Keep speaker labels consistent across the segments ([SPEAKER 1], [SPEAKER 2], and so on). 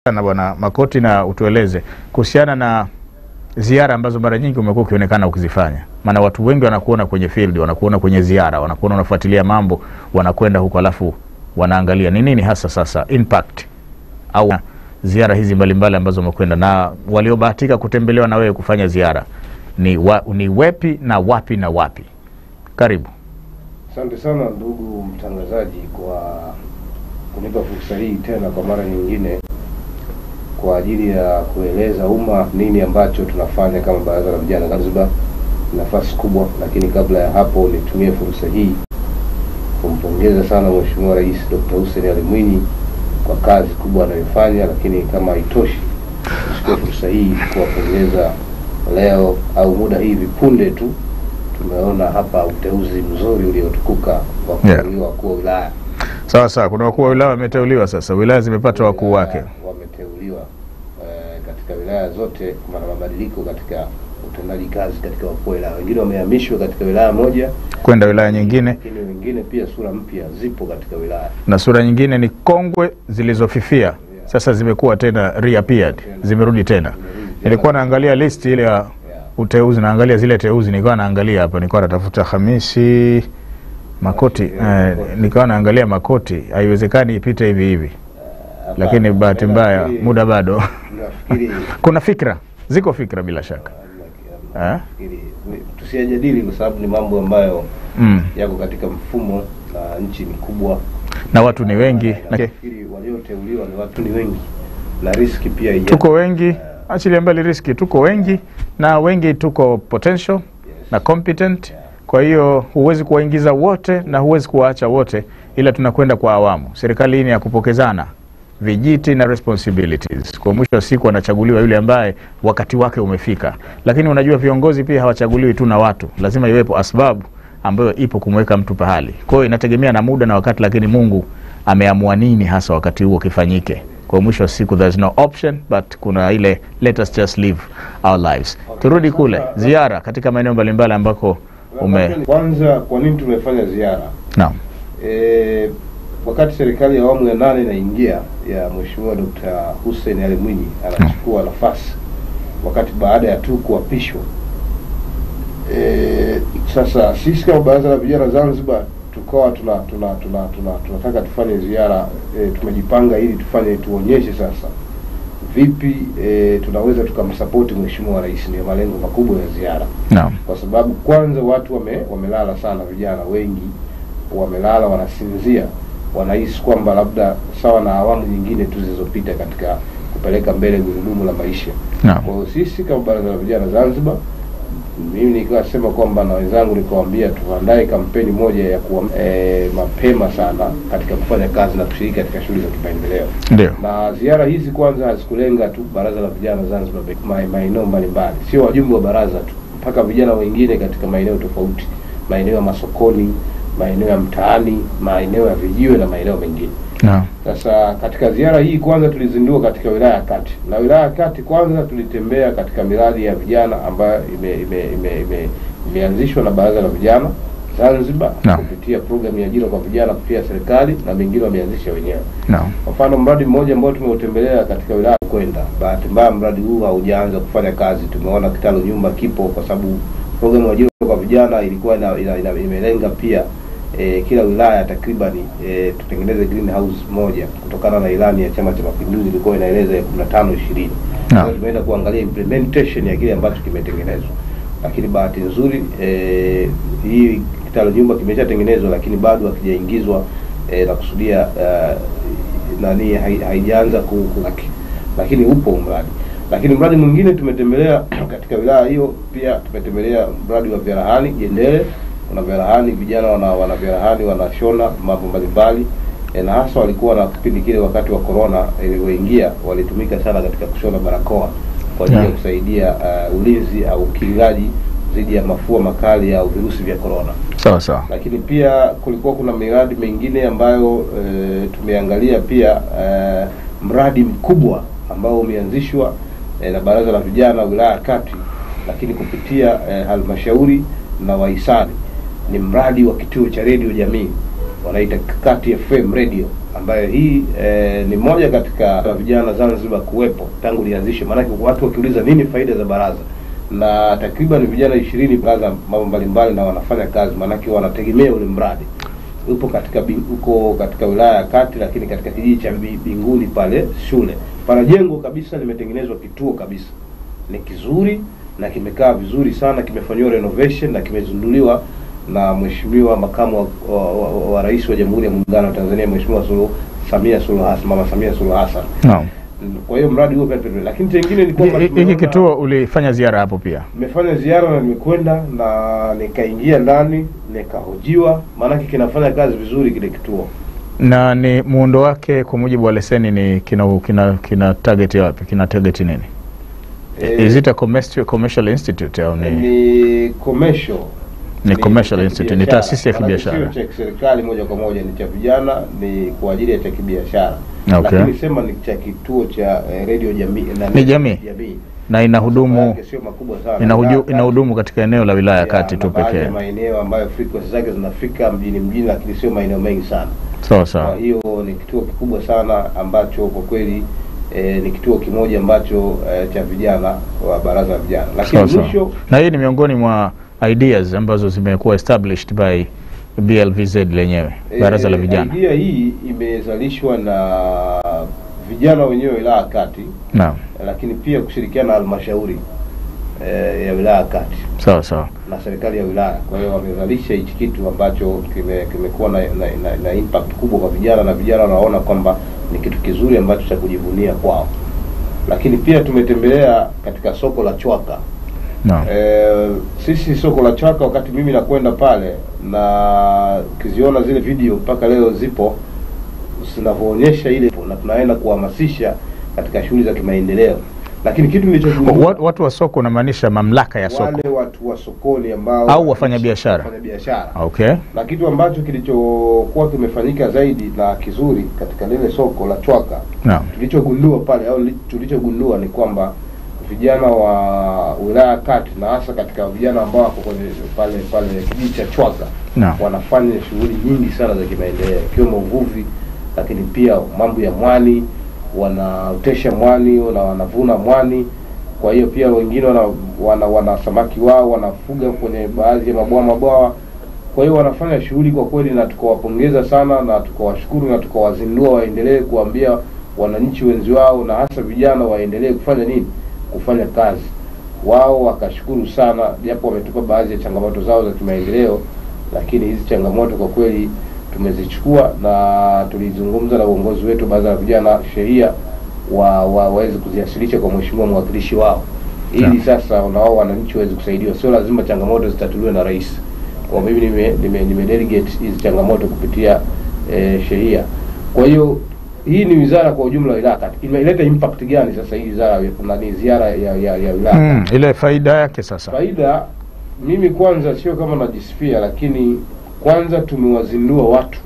[SPEAKER 1] na Bwana Makoti, na utueleze kuhusiana na ziara ambazo mara nyingi umekuwa ukionekana ukizifanya. Maana watu wengi wanakuona kwenye field, wanakuona kwenye ziara, wanakuona unafuatilia mambo, wanakwenda huko, alafu wanaangalia ni nini hasa sasa impact au ziara hizi mbalimbali ambazo umekwenda na waliobahatika kutembelewa na wewe kufanya ziara ni, wa, ni wepi na wapi na wapi? Karibu.
[SPEAKER 2] Asante sana ndugu mtangazaji kwa kunipa fursa hii tena kwa mara nyingine kwa ajili ya kueleza umma nini ambacho tunafanya kama Baraza la Vijana Zanzibar. Nafasi kubwa, lakini kabla ya hapo nitumie fursa hii kumpongeza sana Mheshimiwa Rais Dr. Hussein Ali Mwinyi kwa kazi kubwa anayofanya, lakini kama haitoshi, nichukue fursa hii kuwapongeza leo au muda hivi punde tu tumeona hapa uteuzi mzuri uliotukuka wa
[SPEAKER 1] Yeah.
[SPEAKER 2] kuteuliwa wakuu wa wilaya
[SPEAKER 1] Sawa sawa, kuna wakuu wa wilaya wameteuliwa sasa, wilaya zimepata wakuu wake.
[SPEAKER 2] wameteuliwa eh, katika wilaya zote. Kuna mabadiliko katika utendaji kazi katika wakuu wa wilaya, wengine wamehamishwa katika wilaya moja,
[SPEAKER 1] kwenda wilaya nyingine,
[SPEAKER 2] lakini wengine pia sura mpya zipo katika wilaya.
[SPEAKER 1] na sura nyingine ni kongwe zilizofifia, sasa zimekuwa tena reappeared, zimerudi tena. Nilikuwa naangalia list ile ya
[SPEAKER 2] Yeah.
[SPEAKER 1] uteuzi, naangalia zile teuzi, nikawa naangalia hapa, nilikuwa natafuta Hamisi Makoti eh, nikawa naangalia Makoti, haiwezekani ipite hivi hivi,
[SPEAKER 2] Hapa-
[SPEAKER 1] lakini bahati mbaya
[SPEAKER 2] nafikiri-
[SPEAKER 1] muda bado.
[SPEAKER 2] nafikiri
[SPEAKER 1] Kuna fikra, ziko fikra bila shaka eh?
[SPEAKER 2] nafikiri tusiyajadili kwa sababu ni mambo ambayo
[SPEAKER 1] mm.
[SPEAKER 2] yako katika mfumo na nchi ni kubwa
[SPEAKER 1] na watu ni wengi na
[SPEAKER 2] nafikiri walioteuliwa ni watu ni wengi na riski pia ijapo.
[SPEAKER 1] tuko wengi, achilia mbali riski, tuko wengi na wengi tuko potential na competent. Kwa hiyo huwezi kuwaingiza wote na huwezi kuwaacha wote, ila tunakwenda kwa awamu. Serikali hii ni ya kupokezana vijiti na responsibilities. Kwa mwisho wa siku anachaguliwa yule ambaye wakati wake umefika, lakini unajua viongozi pia hawachaguliwi tu na watu, lazima iwepo asbabu ambayo ipo kumweka mtu pahali. Kwa hiyo inategemea na muda na wakati, lakini Mungu ameamua nini hasa wakati huo kifanyike. Kwa mwisho wa siku there's no option but kuna ile let us just live our lives. Turudi kule ziara katika maeneo mbalimbali ambako ume
[SPEAKER 2] Kwanza, kwa nini tumefanya ziara?
[SPEAKER 1] naam
[SPEAKER 2] E, wakati serikali ya awamu ya nane inaingia ya Mheshimiwa Dr. Hussein Ali Mwinyi anachukua nafasi wakati baada ya tu kuapishwa. E, sasa sisi kama Baraza la Vijana Zanzibar tukawa tuna tuna tuna tuna tunataka tufanye ziara e, tumejipanga ili tufanye tuonyeshe sasa vipi e, tunaweza tukamsapoti Mheshimiwa Rais. Ndio malengo makubwa ya ziara
[SPEAKER 1] naam
[SPEAKER 2] kwa sababu kwanza watu wame, wamelala sana, vijana wengi wamelala, wanasinzia, wanahisi kwamba labda sawa na awamu nyingine tu zilizopita katika kupeleka mbele gurudumu la maisha.
[SPEAKER 1] naam
[SPEAKER 2] Kwa hiyo sisi kama Baraza la Vijana Zanzibar, mimi nikasema kwamba na wenzangu nikawaambia tuandae kampeni moja ya kuwa e, mapema sana katika kufanya kazi na kushiriki katika shughuli za kimaendeleo
[SPEAKER 1] ndio
[SPEAKER 2] na ziara hizi kwanza hazikulenga tu baraza la vijana Zanzibar pekee, ma- maeneo mbalimbali, sio wajumbe wa baraza tu, mpaka vijana wengine katika maeneo tofauti, maeneo ya masokoni, maeneo ya mtaani, maeneo ya vijiwe na maeneo mengine.
[SPEAKER 1] naam
[SPEAKER 2] Sasa katika ziara hii kwanza tulizindua katika wilaya ya Kati, na wilaya ya Kati kwanza tulitembea katika miradi ya vijana ambayo ime, ime, ime, ime, imeanzishwa na baraza la vijana Zanzibar
[SPEAKER 1] Naam.
[SPEAKER 2] kupitia programu ya ajira kwa vijana kupitia serikali na mengine wameanzisha wenyewe.
[SPEAKER 1] naam
[SPEAKER 2] Kwa mfano mradi mmoja ambao tumeutembelea katika wilaya ya Kwenda, bahati mbaya mradi huu haujaanza kufanya kazi. Tumeona kitalu nyumba kipo, kwa sababu programu ya ajira kwa vijana ilikuwa ina, ina, ina, imelenga pia e, kila wilaya takriban e, tutengeneze greenhouse moja kutokana na ilani ya Chama cha Mapinduzi ilikuwa inaeleza ya 15 20.
[SPEAKER 1] Naam.
[SPEAKER 2] Kwa hiyo tumeenda kuangalia implementation ya kile ambacho kimetengenezwa, lakini bahati nzuri e, hii kitalu nyumba kimeshatengenezwa, lakini bado hakijaingizwa e, na kusudia uh, nani hai- haijaanza ku, ku, lakini upo mradi. Lakini mradi mwingine tumetembelea katika wilaya hiyo, pia tumetembelea mradi wa vyarahani Jendele. Kuna vyarahani, vijana wana wana vyarahani wanashona mambo mbalimbali e, na hasa walikuwa na kipindi kile wakati wa corona ilivyoingia, walitumika sana katika kushona barakoa kwa ajili ya
[SPEAKER 1] Yeah.
[SPEAKER 2] kusaidia uh, ulinzi au ukingaji dhidi ya mafua makali au virusi vya corona
[SPEAKER 1] sawa sawa
[SPEAKER 2] lakini pia kulikuwa kuna miradi mingine ambayo e, tumeangalia pia e, mradi mkubwa ambao umeanzishwa e, na baraza la vijana wilaya ya Kati, lakini kupitia e, halmashauri na wahisani. Ni mradi wa kituo cha redio jamii wanaita Kati FM radio ambayo hii eh, ni moja katika vijana Zanzibar kuwepo tangu lianzishwe. Maanake watu wakiuliza nini faida za baraza, na takriban vijana ishirini baraza mambo mbalimbali na wanafanya kazi, maanake wanategemea ule mradi upo katika bi- uko katika wilaya ya Kati, lakini katika kijiji cha Bi- Binguni pale shule pana jengo kabisa limetengenezwa kituo kabisa, ni kizuri na kimekaa vizuri sana, kimefanyiwa renovation na kimezinduliwa na Mheshimiwa makamu wa, wa, wa, wa rais wa Jamhuri ya Muungano wa Tanzania Mheshimiwa Suluhu Samia Suluhu Hassan, Mama Samia Suluhu Hassan.
[SPEAKER 1] Naam.
[SPEAKER 2] Kwa hiyo mradi huo pia tuendelee. lakini chengine ni kwamba
[SPEAKER 1] Hi- Hiki
[SPEAKER 2] tumeona-
[SPEAKER 1] kituo ulifanya ziara hapo pia?
[SPEAKER 2] nimefanya ziara na nimekwenda na nikaingia ndani nikahojiwa, maanake kinafanya kazi vizuri kile kituo.
[SPEAKER 1] na ni muundo wake kwa mujibu wa leseni ni kina, kina, kina target wapi? Kina target nini?
[SPEAKER 2] Eh,
[SPEAKER 1] Is it a commercial, commercial institute au ni,
[SPEAKER 2] ni commercial
[SPEAKER 1] ni commercial
[SPEAKER 2] cha
[SPEAKER 1] institute, ni
[SPEAKER 2] kibiashara.
[SPEAKER 1] taasisi ya
[SPEAKER 2] Maanake
[SPEAKER 1] kibiashara?
[SPEAKER 2] Sio cha kiserikali moja kwa moja, ni cha vijana, ni kwa ajili ya cha kibiashara.
[SPEAKER 1] Okay.
[SPEAKER 2] Lakini sema ni cha kituo cha eh, radio jamii na
[SPEAKER 1] Ni jamii?
[SPEAKER 2] jamii.
[SPEAKER 1] na inahudumu
[SPEAKER 2] Yake sio makubwa sana.
[SPEAKER 1] inahuju,
[SPEAKER 2] Wilaya
[SPEAKER 1] inahudumu katika eneo la wilaya ya
[SPEAKER 2] ya
[SPEAKER 1] kati tu
[SPEAKER 2] na baadhi
[SPEAKER 1] pekee.
[SPEAKER 2] ya maeneo ambayo frequency zake zinafika mjini mjini, lakini sio maeneo mengi sana.
[SPEAKER 1] Sawa
[SPEAKER 2] Kwa
[SPEAKER 1] sawa.
[SPEAKER 2] hiyo ni kituo kikubwa sana ambacho kwa kweli eh, ni kituo kimoja ambacho eh, cha vijana wa baraza la vijana,
[SPEAKER 1] Sawa
[SPEAKER 2] lakini
[SPEAKER 1] sawa.
[SPEAKER 2] mwisho
[SPEAKER 1] Na hii ni miongoni mwa ideas ambazo zimekuwa established by BLVZ lenyewe, baraza la
[SPEAKER 2] eh,
[SPEAKER 1] vijana.
[SPEAKER 2] idea hii imezalishwa na vijana wenyewe wa wilaya ya kati,
[SPEAKER 1] Naam,
[SPEAKER 2] lakini pia kushirikiana na halmashauri eh, ya wilaya ya kati
[SPEAKER 1] sawa sawa.
[SPEAKER 2] na serikali ya wilaya. Kwa hiyo wamezalisha hichi kitu ambacho kime- kimekuwa na, na, na, na impact kubwa kwa vijana na vijana wanaona kwamba ni kitu kizuri ambacho cha kujivunia kwao. Lakini pia tumetembelea katika soko la Chwaka.
[SPEAKER 1] Naam.
[SPEAKER 2] E, sisi soko la Chwaka, wakati mimi nakwenda pale na ukiziona zile video mpaka leo zipo zinavyoonyesha ile, na tunaenda kuhamasisha katika shughuli za kimaendeleo, lakini kitu nilichogundua
[SPEAKER 1] Wa- Watu wa soko unamaanisha mamlaka ya soko
[SPEAKER 2] wale watu wa sokoni ambao
[SPEAKER 1] Au wafanyabiashara.
[SPEAKER 2] wafanyabiashara.
[SPEAKER 1] okay.
[SPEAKER 2] Na kitu ambacho kilichokuwa kimefanyika zaidi na kizuri katika lile soko la Chwaka,
[SPEAKER 1] Naam.
[SPEAKER 2] tulichogundua pale au li- tulichogundua ni kwamba vijana wa wilaya ya Kati na hasa katika vijana ambao wako kwenye pale pale kijiji cha Chwaka
[SPEAKER 1] Naam.
[SPEAKER 2] wanafanya shughuli nyingi sana za kimaendeleo ikiwemo uvuvi, lakini pia mambo ya mwani, wanaotesha mwani na wanavuna mwani. Kwa hiyo pia wengine wana, wana, wana samaki wao wanafuga kwenye baadhi ya mabwawa mabwawa. Kwa hiyo wanafanya shughuli kwa kweli, na tukawapongeza sana na tukawashukuru na tukawazindua waendelee kuambia wananchi wenzi wao na hasa vijana waendelee kufanya nini, kufanya kazi. Wao wakashukuru sana, japo wametupa baadhi ya changamoto zao za kimaendeleo, lakini hizi changamoto kwa kweli tumezichukua na tulizungumza na uongozi wetu baraza la vijana sheria wa, wa waweze kuziwasilisha kwa mheshimiwa mwakilishi wao ili
[SPEAKER 1] Naam.
[SPEAKER 2] sasa na wao wananchi waweze kusaidiwa. Sio lazima changamoto zitatuliwe na rais. Kwa mimi nime, nime, nime delegate hizi changamoto kupitia eh, sheria. Kwa hiyo hii ni wizara kwa ujumla wa wilaya kati imeleta impact gani sasa hii wizara ya- nani ziara ya, ya, ya wilaya
[SPEAKER 1] Mm, ile faida yake sasa.
[SPEAKER 2] faida mimi kwanza sio kama najisifia lakini kwanza tumewazindua watu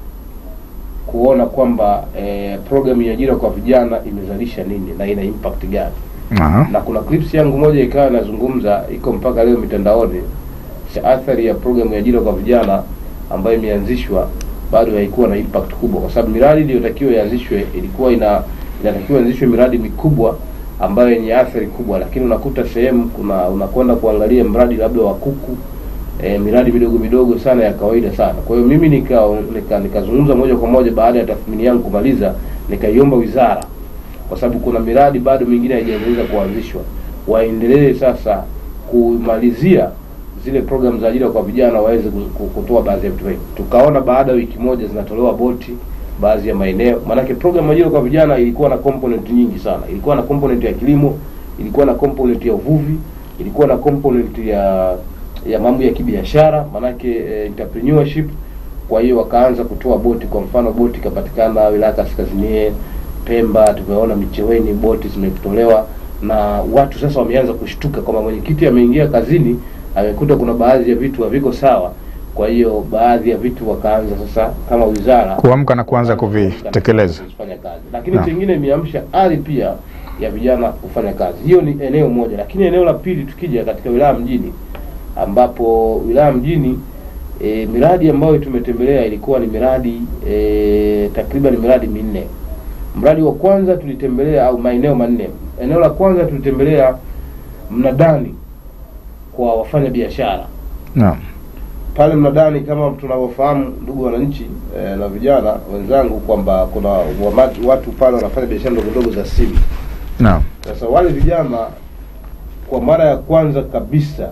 [SPEAKER 2] kuona kwamba eh, programu ya ajira kwa vijana imezalisha nini na ina impact gani
[SPEAKER 1] Aha.
[SPEAKER 2] na kuna clips yangu moja ikawa inazungumza iko mpaka leo mitandaoni cha athari ya programu ya ajira kwa vijana ambayo imeanzishwa bado haikuwa na impact kubwa kwa sababu miradi iliyotakiwa ianzishwe ilikuwa ina inatakiwa ianzishwe miradi mikubwa ambayo yenye athari kubwa lakini unakuta sehemu kuna unakwenda kuangalia mradi labda wa kuku e, miradi midogo midogo sana ya kawaida sana kwa hiyo mimi nika nika- nikazungumza moja kwa moja baada ya tathmini yangu kumaliza nikaiomba wizara kwa sababu kuna miradi bado mingine haijaweza kuanzishwa, waendelee sasa kumalizia zile programu za ajira kwa vijana waweze ku- ku- kutoa baadhi ya vitu vingi. Tukaona baada ya wiki moja zinatolewa boti baadhi ya maeneo, maanake programu ya ajira kwa vijana ilikuwa na component nyingi sana. Ilikuwa na component ya kilimo, ilikuwa na component ya uvuvi, ilikuwa na component ya ya mambo ya kibiashara, maanake eh, entrepreneurship. Kwa hiyo wakaanza kutoa boti, kwa mfano boti ikapatikana wilaya Kaskazini Pemba, tumeona Micheweni boti zimetolewa na watu sasa wameanza kushtuka kwamba mwenyekiti ameingia kazini amekuta kuna baadhi ya vitu haviko sawa. Kwa hiyo baadhi ya vitu wakaanza sasa kama wizara
[SPEAKER 1] Kuamka na kuanza kuvitekeleza.
[SPEAKER 2] kufanya kazi, lakini
[SPEAKER 1] Naam.
[SPEAKER 2] chengine imeamsha ari pia ya vijana kufanya kazi. Hiyo ni eneo moja, lakini eneo la pili tukija katika wilaya mjini, ambapo wilaya mjini E, miradi ambayo tumetembelea ilikuwa ni miradi e, takriban miradi minne. Mradi wa kwanza tulitembelea au maeneo manne. Eneo la kwanza tulitembelea mnadani kwa wafanya biashara
[SPEAKER 1] Naam.
[SPEAKER 2] pale mnadani kama tunavyofahamu ndugu wananchi e, na vijana wenzangu kwamba kuna wamatu, watu pale wanafanya biashara ndogo ndogo za simu.
[SPEAKER 1] Naam.
[SPEAKER 2] Sasa wale vijana kwa mara ya kwanza kabisa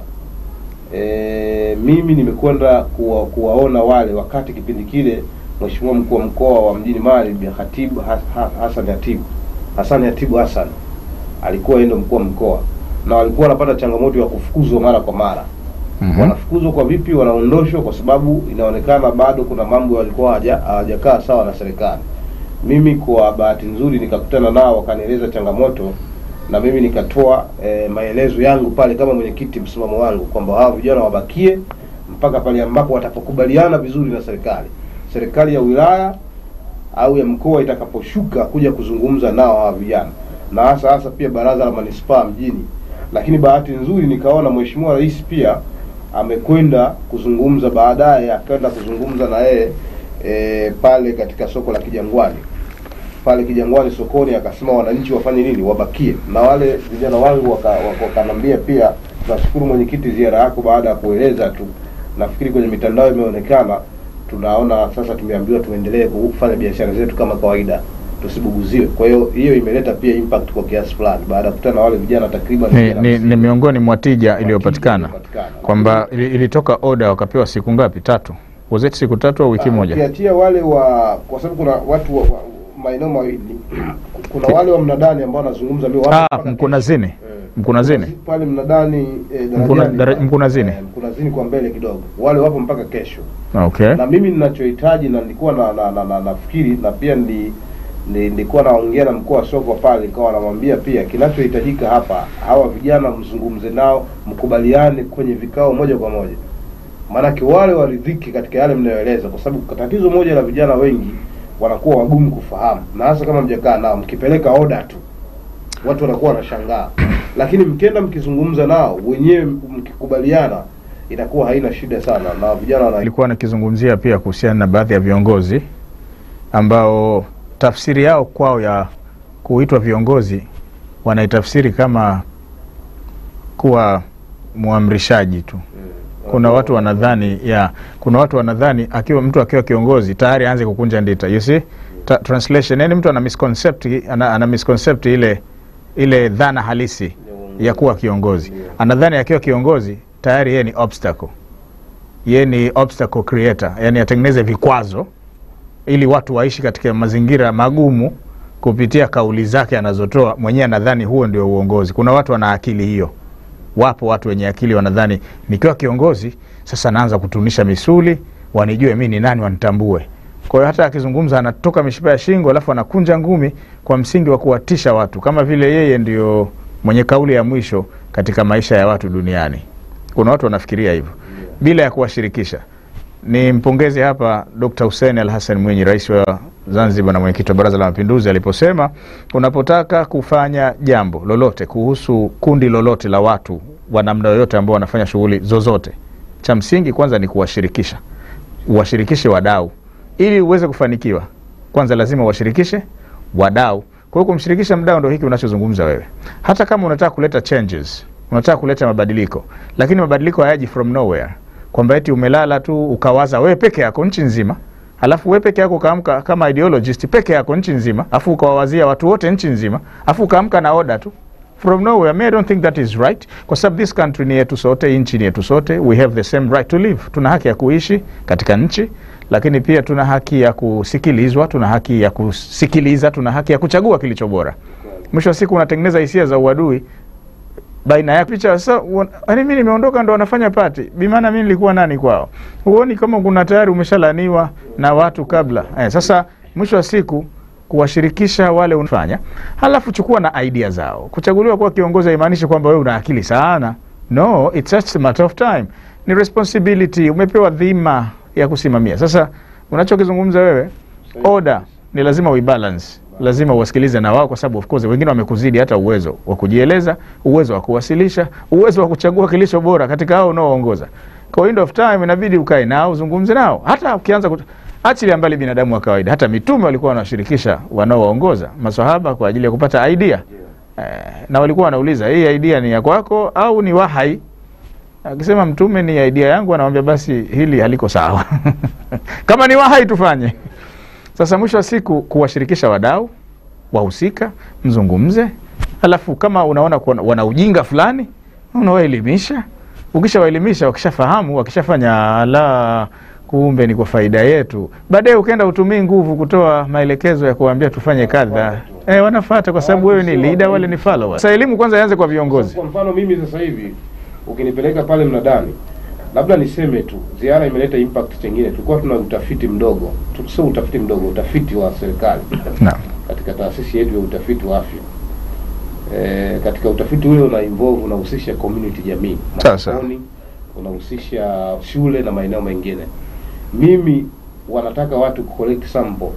[SPEAKER 2] e, mimi nimekwenda kuwa, kuwaona wale wakati kipindi kile Mheshimiwa mkuu wa mkoa wa mjini Mali Bi Khatibu Has- Ha- Hassan Hatibu Hassan Hatibu Hassan alikuwa yeye ndo mkuu wa mkoa na walikuwa wanapata changamoto ya kufukuzwa mara kwa mara
[SPEAKER 1] Mhm.
[SPEAKER 2] wanafukuzwa kwa vipi? Wanaondoshwa kwa sababu inaonekana bado kuna mambo walikuwa hawaja- hawajakaa sawa na serikali. Mimi kwa bahati nzuri nikakutana nao, wakanieleza changamoto na mimi nikatoa e, maelezo yangu pale kama mwenyekiti, msimamo wangu kwamba hawa vijana wabakie mpaka pale ambapo watapokubaliana vizuri na serikali, serikali ya wilaya au ya mkoa itakaposhuka kuja kuzungumza nao hawa vijana, na hasa hasa pia baraza la manispaa mjini. Lakini bahati nzuri nikaona mheshimiwa rais pia amekwenda kuzungumza, baadaye akaenda kuzungumza na yeye e, pale katika soko la Kijangwani pale Kijangwani sokoni, akasema wananchi wafanye nini, wabakie. Na wale vijana wangu waka- waka- wakanambia pia, tunashukuru mwenyekiti, ziara yako baada ya kueleza tu, nafikiri kwenye mitandao imeonekana, tunaona sasa, tumeambiwa tuendelee kufanya biashara zetu kama kawaida, tusibuguziwe. Kwa hiyo hiyo imeleta pia impact kwa kiasi fulani, baada ya kukutana na wale vijana takriban
[SPEAKER 1] Ni,
[SPEAKER 2] vijana
[SPEAKER 1] ni,
[SPEAKER 2] hamsini.
[SPEAKER 1] ni miongoni mwa tija iliyopatikana
[SPEAKER 2] iliyopatikana.
[SPEAKER 1] kwamba ili- ilitoka oda wakapewa siku ngapi? Tatu. Was it siku tatu au wiki
[SPEAKER 2] Ah,
[SPEAKER 1] moja?
[SPEAKER 2] Ukiachia wale wa kwa sababu kuna watu wa, wa, maeneo mawili kuna wale wa mnadani ambao wanazungumza leo wapo
[SPEAKER 1] Ah,
[SPEAKER 2] mpaka
[SPEAKER 1] Mkunazini.
[SPEAKER 2] kesho. Eh,
[SPEAKER 1] Mkunazini.
[SPEAKER 2] pale mnadani eh,
[SPEAKER 1] Mkuna-
[SPEAKER 2] darajani
[SPEAKER 1] dara-
[SPEAKER 2] pale.
[SPEAKER 1] Mkunazini.
[SPEAKER 2] Eh, Mkunazini kwa mbele kidogo wale wapo mpaka kesho
[SPEAKER 1] Okay.
[SPEAKER 2] na mimi ninachohitaji na nilikuwa na, na, na, na nafikiri na pia ndi ndi- nilikuwa naongea na mkuu wa soko pale, nikawa namwambia pia kinachohitajika hapa, hawa vijana mzungumze nao, mkubaliane kwenye vikao moja kwa moja, maanake wale waridhiki katika yale mnayoeleza, kwa sababu tatizo moja la vijana wengi wanakuwa wagumu kufahamu, na hasa kama mjakaa nao, mkipeleka oda tu watu wanakuwa wanashangaa, lakini mkienda mkizungumza nao wenyewe, mkikubaliana, inakuwa haina shida sana, na vijana wana
[SPEAKER 1] Nilikuwa nikizungumzia pia kuhusiana na baadhi ya viongozi ambao tafsiri yao kwao ya kuitwa viongozi wanaitafsiri kama kuwa mwamrishaji tu. Kuna watu wanadhani ya kuna watu wanadhani akiwa mtu akiwa kiongozi tayari aanze kukunja ndita. You see? Ta, translation yani mtu ana misconcept ana, ana misconcept ile ile dhana halisi ya kuwa kiongozi. Anadhani akiwa kiongozi tayari yeye ni obstacle. Yeye ni obstacle creator, yani atengeneze vikwazo ili watu waishi katika mazingira magumu kupitia kauli zake anazotoa mwenyewe. Anadhani huo ndio uongozi. Kuna watu wana akili hiyo. Wapo watu wenye akili wanadhani nikiwa kiongozi sasa naanza kutunisha misuli, wanijue mi ni nani, wanitambue. Kwa hiyo hata akizungumza anatoka mishipa ya shingo, alafu anakunja ngumi kwa msingi wa kuwatisha watu, kama vile yeye ndio mwenye kauli ya mwisho katika maisha ya watu duniani. Kuna watu wanafikiria hivyo bila ya kuwashirikisha. Ni mpongeze hapa Dr. Hussein Al Hassan Mwinyi, rais wa Zanzibar na mwenyekiti wa Baraza la Mapinduzi, aliposema unapotaka kufanya jambo lolote kuhusu kundi lolote la watu wa namna yoyote ambao wanafanya shughuli zozote, cha msingi kwanza ni kuwashirikisha, uwashirikishe wadau ili uweze kufanikiwa. Kwanza lazima uwashirikishe wadau. Kwa hiyo kumshirikisha mdau ndo hiki unachozungumza wewe. Hata kama unataka kuleta changes, unataka kuleta mabadiliko, lakini mabadiliko hayaji from nowhere, kwamba eti umelala tu ukawaza wewe peke yako nchi nzima, alafu wewe peke yako ukaamka kama ideologist peke yako nchi nzima, afu ukawawazia watu wote nchi nzima, afu ukaamka na oda tu from nowhere. Me, I don't think that is right, kwa sababu this country ni yetu sote, hii nchi ni yetu sote, we have the same right to live. Tuna haki ya kuishi katika nchi, lakini pia tuna haki ya kusikilizwa, tuna haki ya kusikiliza, tuna haki ya kuchagua kilicho bora. Mwisho wa siku unatengeneza hisia za uadui baina ya picha sasa. Yaani mimi nimeondoka ndo wanafanya pati, bimaana mimi nilikuwa nani kwao? Huoni kama kuna tayari umeshalaniwa na watu kabla eh? Sasa mwisho wa siku kuwashirikisha wale unafanya, halafu chukua na idea zao. Kuchaguliwa kuwa kiongozi haimaanishi kwamba wewe una akili sana, no, it's just a matter of time. Ni responsibility, umepewa dhima ya kusimamia. Sasa unachokizungumza wewe, order ni lazima uibalance, lazima uwasikilize na wao, kwa sababu of course wengine wamekuzidi hata uwezo wa kujieleza, uwezo wa kuwasilisha, uwezo wa kuchagua kilicho bora katika hao unaoongoza. kwa window of time inabidi ukae nao uzungumze nao, hata ukianza kut... achilia mbali binadamu wa kawaida, hata mitume walikuwa wanawashirikisha wanaowaongoza maswahaba kwa ajili ya kupata idea eh, na walikuwa wanauliza hii idea ni ya kwako au ni wahai? Akisema mtume ni idea yangu, anamwambia basi hili haliko sawa kama ni wahai tufanye. Sasa mwisho wa siku kuwashirikisha wadau wahusika, mzungumze, alafu kama unaona kuna- wana ujinga fulani unawaelimisha. Ukishawaelimisha, wakishafahamu, wakishafanya la kumbe ni kwa faida yetu, baadaye ukaenda utumii nguvu kutoa maelekezo ya kuwaambia tufanye kadha, eh, wanafata kwa sababu wewe ni leader, wale ni followers. Sasa elimu kwanza ianze kwa viongozi.
[SPEAKER 2] Kwa mfano mimi sasa hivi ukinipeleka pale mnadani, labda niseme tu ziara imeleta impact chengine. Tulikuwa tuna utafiti mdogo, tu- sio utafiti mdogo, utafiti wa serikali
[SPEAKER 1] Naam.
[SPEAKER 2] katika taasisi yetu ya utafiti wa afya. E, katika utafiti ule una involve unahusisha community jamii,
[SPEAKER 1] Sawa, sawa.
[SPEAKER 2] masokoni, unahusisha shule na maeneo mengine. Mimi wanataka watu collect sample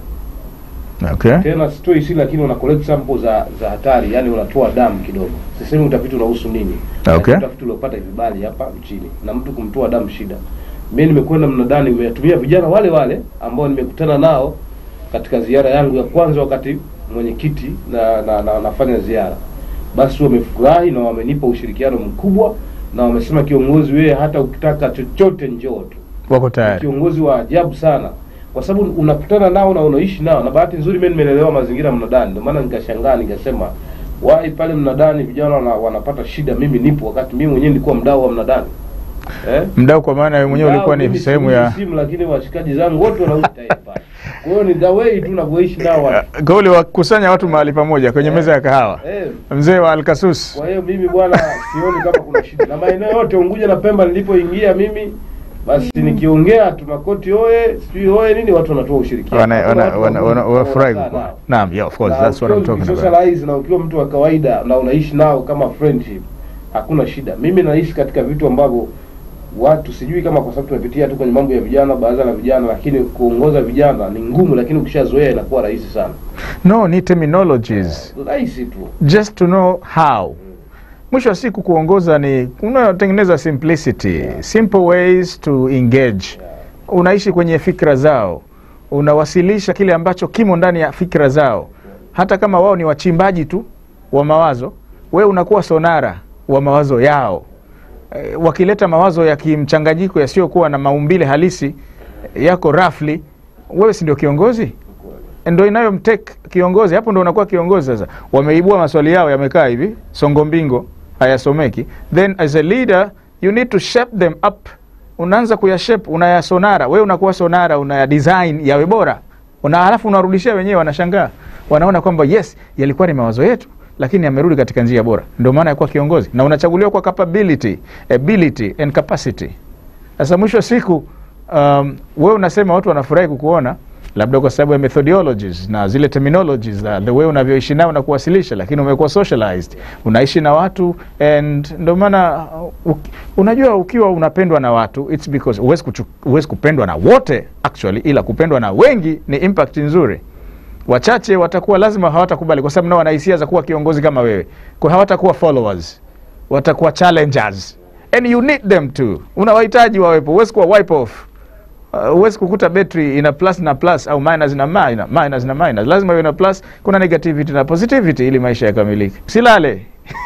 [SPEAKER 1] Okay.
[SPEAKER 2] tena sitoi si lakini una collect sample za za hatari, yani unatoa damu kidogo. Sisemi utafiti unahusu nini,
[SPEAKER 1] Okay.
[SPEAKER 2] Lakini utafiti uliopata vibali hapa nchini na mtu kumtoa damu shida. Mimi nimekwenda mnadani, nimetumia vijana wale wale ambao nimekutana nao katika ziara yangu ya kwanza wakati mwenyekiti na, na, na nafanya ziara, basi wamefurahi na wamenipa ushirikiano mkubwa na wamesema, kiongozi, wewe hata ukitaka chochote njoo tu
[SPEAKER 1] Wako tayari.
[SPEAKER 2] kiongozi wa ajabu sana kwa sababu unakutana nao na unaishi nao, na bahati nzuri mimi nimelelewa mazingira mnadani, ndio maana nikashangaa nikasema, wai pale mnadani vijana wana, wanapata shida, mimi nipo, wakati mimi mwenyewe nilikuwa mdau wa mnadani eh?
[SPEAKER 1] Mdau kwa maana wewe mwenyewe
[SPEAKER 2] Mdau,
[SPEAKER 1] ulikuwa ni
[SPEAKER 2] mimi
[SPEAKER 1] sehemu
[SPEAKER 2] siuzi
[SPEAKER 1] ya
[SPEAKER 2] simu, lakini washikaji zangu wote wanauza tayari pale. Kwa hiyo ni the way tu navyoishi nao watu.
[SPEAKER 1] kauli wakusanya watu mahali pamoja kwenye meza ya kahawa.
[SPEAKER 2] eh.
[SPEAKER 1] Mzee wa Alkasus.
[SPEAKER 2] Kwa hiyo mimi bwana, sioni kama kuna shida na maeneo yote Unguja na Pemba nilipoingia mimi basi nikiongea tu makoti oye sijui oye nini, watu wanatoa ushirikiano.
[SPEAKER 1] Wana
[SPEAKER 2] Hakuna
[SPEAKER 1] wana
[SPEAKER 2] watu
[SPEAKER 1] wana
[SPEAKER 2] ambao
[SPEAKER 1] wana- wafurahi
[SPEAKER 2] wanakaa
[SPEAKER 1] kwa.
[SPEAKER 2] nao.
[SPEAKER 1] Naam, yeah of course
[SPEAKER 2] Na
[SPEAKER 1] that's what I'm
[SPEAKER 2] ukiwa
[SPEAKER 1] talking about.
[SPEAKER 2] ukisocialize na ukiwa mtu wa kawaida na unaishi nao kama friendship, hakuna shida. Mimi naishi katika vitu ambavyo watu sijui kama kwa sababu tumepitia tu kwenye mambo ya vijana, baraza la vijana, lakini kuongoza vijana ni ngumu, lakini ukishazoea inakuwa rahisi sana,
[SPEAKER 1] No, ni terminologies.
[SPEAKER 2] rahisi tu.
[SPEAKER 1] Just to know how. Mwisho wa siku kuongoza ni unatengeneza simplicity, simple ways to engage. Unaishi kwenye fikra zao, unawasilisha kile ambacho kimo ndani ya fikra zao, hata kama wao ni wachimbaji tu wa mawazo, wewe unakuwa sonara wa mawazo yao. Eh, wakileta mawazo ya kimchanganyiko yasiyokuwa na maumbile halisi yako rafli, wewe si ndio kiongozi? ndo inayomtek kiongozi hapo, ndo unakuwa kiongozi sasa. Wameibua maswali yao yamekaa hivi songo mbingo, hayasomeki. Then as a leader you need to shape them up. Unaanza kuyashape, unayasonara wewe, unakuwa sonara, unaya design yawe bora, una halafu unarudishia wenyewe, wanashangaa, wanaona kwamba yes, yalikuwa ni mawazo yetu lakini yamerudi katika njia bora. Ndio maana ya kuwa kiongozi, na unachaguliwa kwa capability, ability and capacity. Sasa mwisho wa siku um, wewe unasema watu wanafurahi kukuona labda kwa sababu ya methodologies na zile terminologies na the way unavyoishi nao na kuwasilisha, lakini umekuwa socialized, unaishi na watu and ndio maana uh, uki- unajua ukiwa unapendwa na watu it's because huwezi kuchu- huwezi kupendwa na wote actually, ila kupendwa na wengi ni impact nzuri. Wachache watakuwa lazima hawatakubali, kwa sababu nao wana hisia za kuwa kiongozi kama wewe, kwa hawatakuwa followers, watakuwa challengers and you need them to, unawahitaji wawepo, huwezi kuwa wipe off Uh, huwezi kukuta betri ina plus na plus au minus na minus, minus na minus. Lazima iwe na plus, kuna negativity na positivity ili maisha yakamilike. Silale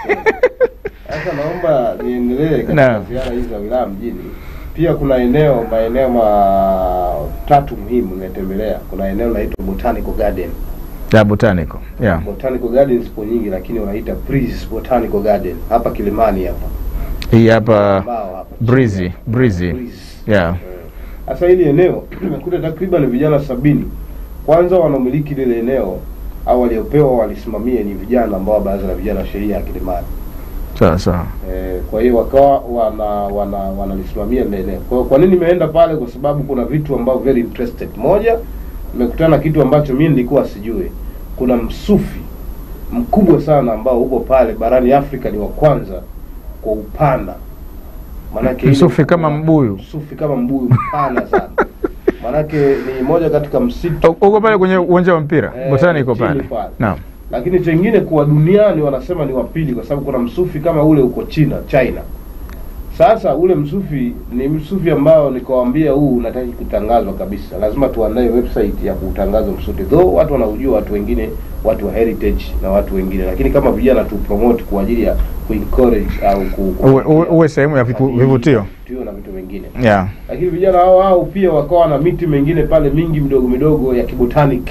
[SPEAKER 2] Sasa naomba niendelee katika
[SPEAKER 1] Naam.
[SPEAKER 2] ziara hizi za wilaya mjini. Pia kuna eneo maeneo matatu muhimu nimetembelea. Kuna eneo linaloitwa Botanical Garden.
[SPEAKER 1] ya botanical yeah.
[SPEAKER 2] Botanical Garden zipo nyingi, lakini wanaita Breeze Botanical Garden hapa Kilimani hapa
[SPEAKER 1] Hii hapa
[SPEAKER 2] Mbao hapa
[SPEAKER 1] breezy breezy
[SPEAKER 2] Breeze.
[SPEAKER 1] yeah.
[SPEAKER 2] Sasa hili eneo nimekuta takriban vijana sabini. Kwanza wanaomiliki lile eneo au waliopewa walisimamia ni vijana ambao wa baraza la vijana wa sheria ya Kilimani.
[SPEAKER 1] Sawa sawa.
[SPEAKER 2] Eh, kwa hiyo wakawa wana wana wanalisimamia lile eneo. Kwa hiyo kwa nini nimeenda pale? Kwa sababu kuna vitu ambavyo very interested. Moja, nimekutana na kitu ambacho mimi nilikuwa sijui. Kuna msufi mkubwa sana ambao uko pale barani Afrika, ni wa kwanza kwa upana. Maanake ile-
[SPEAKER 1] Msufi kama mbuyu.
[SPEAKER 2] msufi kama mbuyu mpana sana. Maanake ni moja katika msitu
[SPEAKER 1] U- Uko pale kwenye uwanja wa mpira
[SPEAKER 2] Eh,
[SPEAKER 1] botanical
[SPEAKER 2] chini
[SPEAKER 1] pale.
[SPEAKER 2] pale.
[SPEAKER 1] Naam.
[SPEAKER 2] lakini chengine kwa duniani wanasema ni wa pili, kwa sababu kuna msufi kama ule uko China China. Sasa ule msufi ni msufi ambao nikawambia huu unataki kutangazwa kabisa, lazima tuandae website ya kutangaza msufi, though watu wanaujua, watu wengine, watu wa heritage na watu wengine, lakini kama vijana tu promote kwa ajili ya kuencourage au ku, ku-
[SPEAKER 1] Uwe, uwe, uwe sehemu ya vipu-
[SPEAKER 2] Utalii,
[SPEAKER 1] vivutio
[SPEAKER 2] vivutio na vitu vingine
[SPEAKER 1] yeah.
[SPEAKER 2] lakini vijana hao hao pia wakawa na miti mingine pale mingi midogo midogo ya kibotanic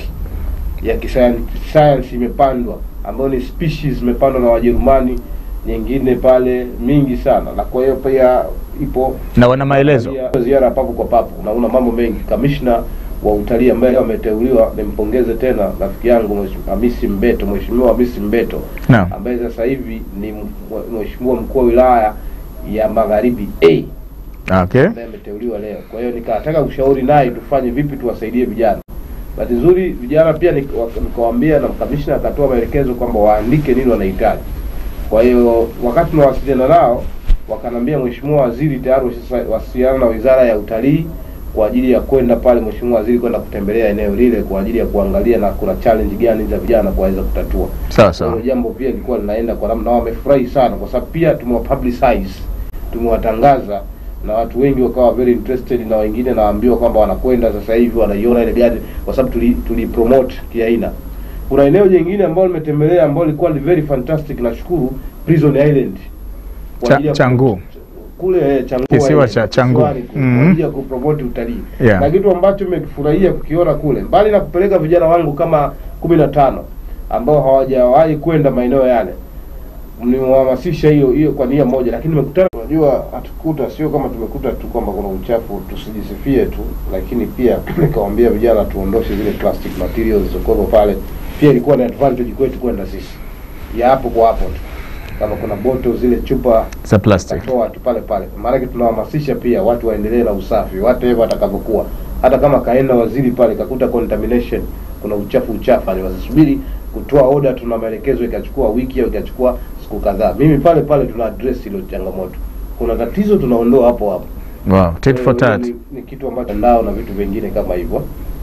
[SPEAKER 2] ya kisayansi imepandwa ambayo ni species zimepandwa na Wajerumani, nyingine pale mingi sana, na kwa hiyo pia ipo
[SPEAKER 1] na wana maelezo
[SPEAKER 2] Pia ziara papo kwa papo, unaona mambo mengi. Kamishna wa utalii ambaye ameteuliwa, nimpongeze tena rafiki yangu Mheshimiwa Hamisi Mbeto, Mheshimiwa Hamisi Mbeto
[SPEAKER 1] Naam.
[SPEAKER 2] ambaye sasa hivi ni m- mheshimiwa mkuu wa wilaya ya Magharibi A
[SPEAKER 1] okay.
[SPEAKER 2] ambaye ameteuliwa leo. Kwa hiyo nikataka ushauri naye tufanye vipi tuwasaidie vijana. Bahati nzuri vijana pia nik- wak- nikawaambia na kamishna akatoa maelekezo kwamba waandike nini wanahitaji. Kwa hiyo wakati tunawasiliana nao wakanambia, mheshimiwa waziri tayari washawasiliana na wizara ya utalii kwa ajili ya kwenda pale, mheshimiwa waziri kwenda kutembelea eneo lile kwa ajili ya kuangalia na kuna challenge gani za vijana kuweza kutatua.
[SPEAKER 1] sawa
[SPEAKER 2] Kwa
[SPEAKER 1] sawa
[SPEAKER 2] hiyo jambo pia lilikuwa linaenda kwa namna, na wamefurahi sana kwa sababu pia tumewapublicize, tumewatangaza na watu wengi wakawa very interested, na wengine naambiwa kwamba wanakwenda sasa hivi wanaiona ile garden kwa sababu tuli, tuli promote kiaina. Kuna eneo jingine ambalo nimetembelea ambalo lilikuwa ni very fantastic, nashukuru Prison Island Kwa
[SPEAKER 1] Cha-
[SPEAKER 2] ajili ya-
[SPEAKER 1] Changu.
[SPEAKER 2] kule eh, Changu
[SPEAKER 1] Kisiwa
[SPEAKER 2] Island,
[SPEAKER 1] cha Changu.
[SPEAKER 2] kisiwani kule,
[SPEAKER 1] Mhm.
[SPEAKER 2] kwa ajili ya kupromote utalii
[SPEAKER 1] Yeah.
[SPEAKER 2] na kitu ambacho nimekifurahia kukiona kule, mbali na kupeleka vijana wangu kama kumi na tano ambao hawajawahi kwenda maeneo yale, nimewahamasisha hiyo hiyo kwa nia moja, lakini nimekutana, unajua hatukuta, sio kama tumekuta tu kwamba kuna uchafu, tusijisifie tu, lakini pia nikawambia vijana tuondoshe zile plastic materials zilizokuwepo pale. Pia ilikuwa ni advantage kwetu kwenda sisi ya hapo kwa hapo tu, kama kuna boto zile chupa
[SPEAKER 1] za plastic
[SPEAKER 2] tutatoa tu pale pale, maanake tunawahamasisha pia watu waendelee na usafi whatever atakavyokuwa. Hata kama kaenda waziri pale kakuta contamination, kuna uchafu uchafu, ni wasisubiri kutoa order, tuna maelekezo ikachukua wiki au ikachukua siku kadhaa. Mimi pale pale tuna address hilo changamoto, kuna tatizo tunaondoa hapo hapo.
[SPEAKER 1] wow. tit for
[SPEAKER 2] Eh,
[SPEAKER 1] tat
[SPEAKER 2] Ni, ni kitu ambacho ndao na vitu vingine kama hivyo.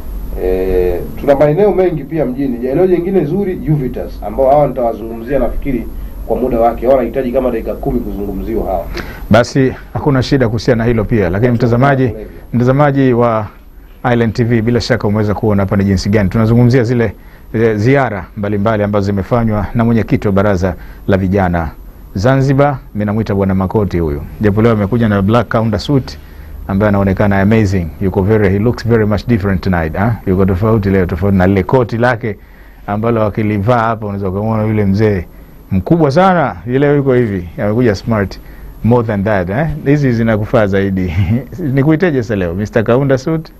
[SPEAKER 2] E, tuna maeneo mengi pia mjini. Eneo jingine zuri Uvitas, ambao hawa nitawazungumzia nafikiri kwa muda wake, hawa wanahitaji kama dakika kumi kuzungumziwa hawa.
[SPEAKER 1] basi hakuna shida kuhusiana na hilo pia lakini mtazamaji mtazamaji wa Island TV bila shaka umeweza kuona hapa ni jinsi gani tunazungumzia zile eh, ziara mbalimbali ambazo zimefanywa na mwenyekiti wa baraza la vijana Zanzibar. Mimi namwita bwana Makoti huyu, japo leo amekuja na black counter suit ambaye anaonekana amazing, yuko very he looks very much different tonight ha? Yuko tofauti leo, tofauti na lile koti lake ambalo akilivaa hapa unaweza kumwona yule mzee mkubwa sana, ile yuko hivi, amekuja smart more than that eh? Hizi zinakufaa zaidi nikuiteje sasa leo Mr. Kaunda suit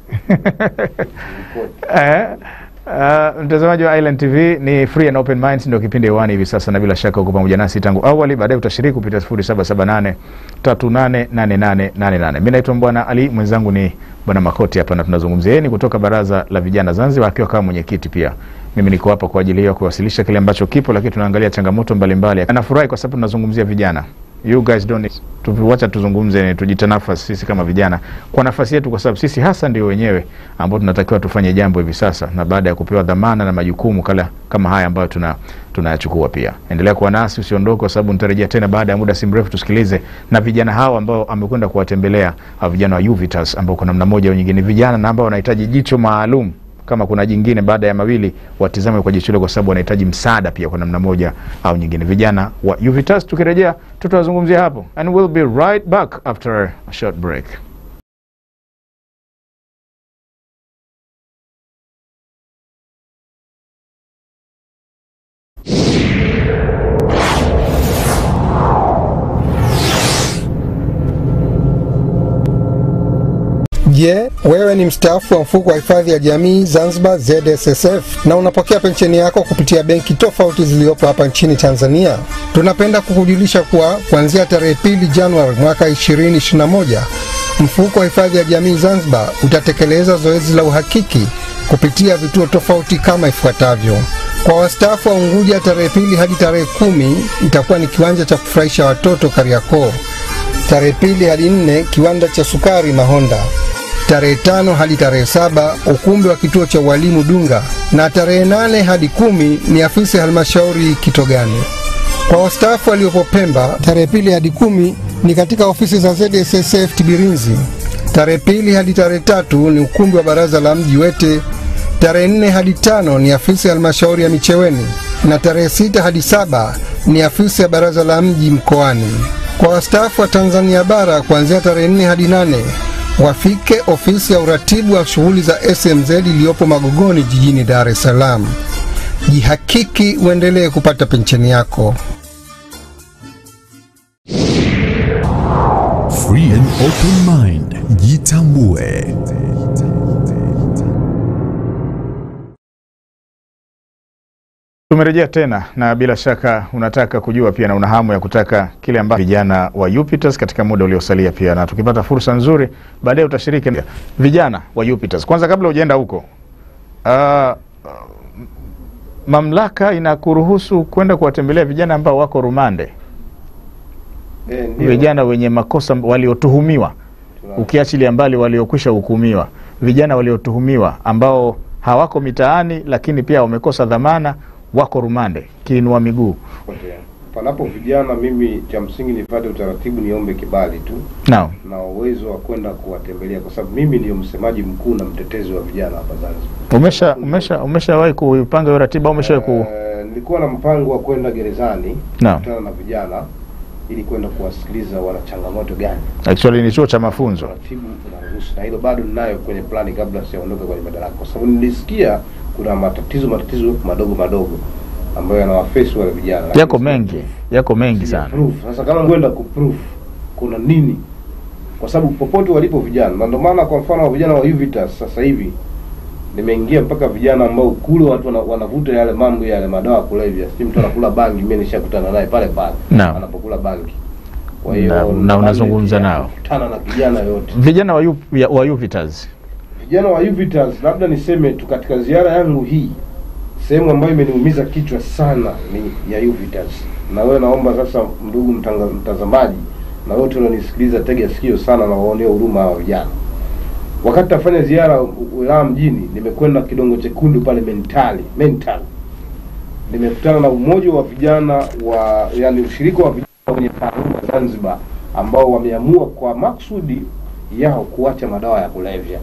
[SPEAKER 1] Eh, uh, mtazamaji wa Island TV ni Free and Open Minds ndio kipindi hewani hivi sasa, na bila shaka uko pamoja nasi tangu awali. Baadaye utashiriki kupitia 0778 388888. Mimi naitwa Bwana Ali, mwenzangu ni Bwana Makoti hapa, na tunazungumzia yeye ni kutoka Baraza la Vijana Zanzibar, akiwa kama mwenyekiti pia. Mimi niko hapa kwa ajili ya kuwasilisha kile ambacho kipo, lakini tunaangalia changamoto mbalimbali. Nafurahi kwa sababu tunazungumzia vijana you guys don't need- tu- wacha tuzungumze, tujitanafasi sisi kama vijana kwa nafasi yetu, kwa sababu sisi hasa ndio wenyewe ambao tunatakiwa tufanye jambo hivi sasa, na baada ya kupewa dhamana na majukumu kala, kama haya ambayo tuna tunayachukua. Pia endelea kuwa nasi, usiondoke, kwa sababu nitarejea tena baada ya muda si mrefu, tusikilize na vijana hawa ambao amekwenda kuwatembelea hawa vijana wa Uvitas ambao kwa namna moja au nyingine vijana na ambao wanahitaji jicho maalum kama kuna jingine baada ya mawili watizame kwa jicho hilo, kwa sababu wanahitaji msaada pia kwa namna moja au nyingine. Vijana wa Uvitas, tukirejea tutawazungumzia hapo, and we'll be right back after a short break.
[SPEAKER 3] Je, wewe ni mstaafu wa mfuko wa hifadhi ya jamii Zanzibar ZSSF na unapokea pensheni yako kupitia benki tofauti zilizopo hapa nchini Tanzania? Tunapenda kukujulisha kuwa kuanzia tarehe pili Januari mwaka 2021 mfuko wa hifadhi ya jamii Zanzibar utatekeleza zoezi la uhakiki kupitia vituo tofauti kama ifuatavyo. Kwa wastaafu wa Unguja, tarehe pili hadi tarehe kumi itakuwa ni kiwanja cha kufurahisha watoto Kariakoo. Tarehe pili hadi nne kiwanda cha sukari Mahonda. Tarehe tano hadi tarehe saba ukumbi wa kituo cha ualimu Dunga, na tarehe nane hadi kumi ni afisi ya halmashauri Kitogani. Kwa wastaafu waliopo Pemba, tarehe pili hadi kumi ni katika ofisi za ZSSF Tibirinzi. Tarehe pili hadi tarehe tatu ni ukumbi wa baraza la mji Wete. Tarehe nne hadi tano ni afisi ya halmashauri ya Micheweni na tarehe sita hadi saba ni afisi ya baraza la mji mkoani. Kwa wastaafu wa Tanzania bara kuanzia tarehe nne hadi nane wafike ofisi ya uratibu wa shughuli za SMZ iliyopo Magogoni jijini Dar es Salaam. Jihakiki uendelee kupata pensheni yako.
[SPEAKER 4] Free and open mind. Jitambue.
[SPEAKER 1] Tumerejea tena na bila shaka unataka kujua pia na una hamu ya kutaka kile ambacho vijana wa Jupiters katika muda uliosalia pia, na tukipata fursa nzuri baadaye utashiriki. Vijana wa Jupiters, kwanza kabla hujaenda huko, uh, mamlaka inakuruhusu kwenda kuwatembelea vijana ambao wako rumande,
[SPEAKER 2] Eh, ndio.
[SPEAKER 1] vijana wenye makosa waliotuhumiwa,
[SPEAKER 2] Tuna-
[SPEAKER 1] ukiachilia mbali waliokwisha hukumiwa, vijana waliotuhumiwa ambao hawako mitaani, lakini pia wamekosa dhamana, wako rumande, kiinua miguu.
[SPEAKER 2] Potea. Panapo vijana, mimi cha msingi nipate utaratibu, niombe kibali tu
[SPEAKER 1] Naam.
[SPEAKER 2] na uwezo wa kwenda kuwatembelea, kwa sababu mimi ndio msemaji mkuu na mtetezi wa vijana hapa Zanzibar.
[SPEAKER 1] Umesha umesha umeshawahi kuipanga hiyo ratiba au umeshawahi ku
[SPEAKER 2] Eh, nilikuwa na mpango wa kwenda gerezani
[SPEAKER 1] Naam.
[SPEAKER 2] kukutana na vijana ili kwenda kuwasikiliza wana changamoto gani.
[SPEAKER 1] actually ni chuo cha mafunzo.
[SPEAKER 2] Taratibu unaruhusu, na hilo bado ninayo kwenye plani kabla sijaondoka kwenye madaraka, kwa sababu nilisikia kuna matatizo matatizo madogo madogo ambayo yanawafesi wale vijana,
[SPEAKER 1] Yako mengi, yako mengi sana.
[SPEAKER 2] Proof. Sasa kama kwenda kuproof kuna nini? Kwa sababu popote walipo vijana, na ndio maana kwa mfano wa vijana wa Uvitas sasa hivi nimeingia mpaka vijana ambao kule watu wana- wanavuta yale mambo yale madawa ya kulevya, si mtu anakula bangi, mimi nishakutana naye pale pale
[SPEAKER 1] Naam.
[SPEAKER 2] anapokula bangi. Kwa
[SPEAKER 1] Na-
[SPEAKER 2] hiyo
[SPEAKER 1] na unazungumza nao.
[SPEAKER 2] kutana na kijana yote
[SPEAKER 1] Vijana wa, U- ya- wa Uvitas.
[SPEAKER 2] vijana wa Uvitas, labda niseme tu katika ziara yangu hii, sehemu ambayo imeniumiza kichwa sana ni ya Uvitas. Na wewe naomba sasa, ndugu mtanga, mtazamaji na wote wanaonisikiliza, tega sikio sana na waonee huruma hawa vijana. Wakati tafanya ziara wilaya mjini, nimekwenda Kidongo Chekundu pale mentali mental, nimekutana na umoja wa vijana wa yani ushirika wa vijana wenye taaluma Zanzibar ambao wameamua kwa maksudi yao kuacha madawa ya kulevya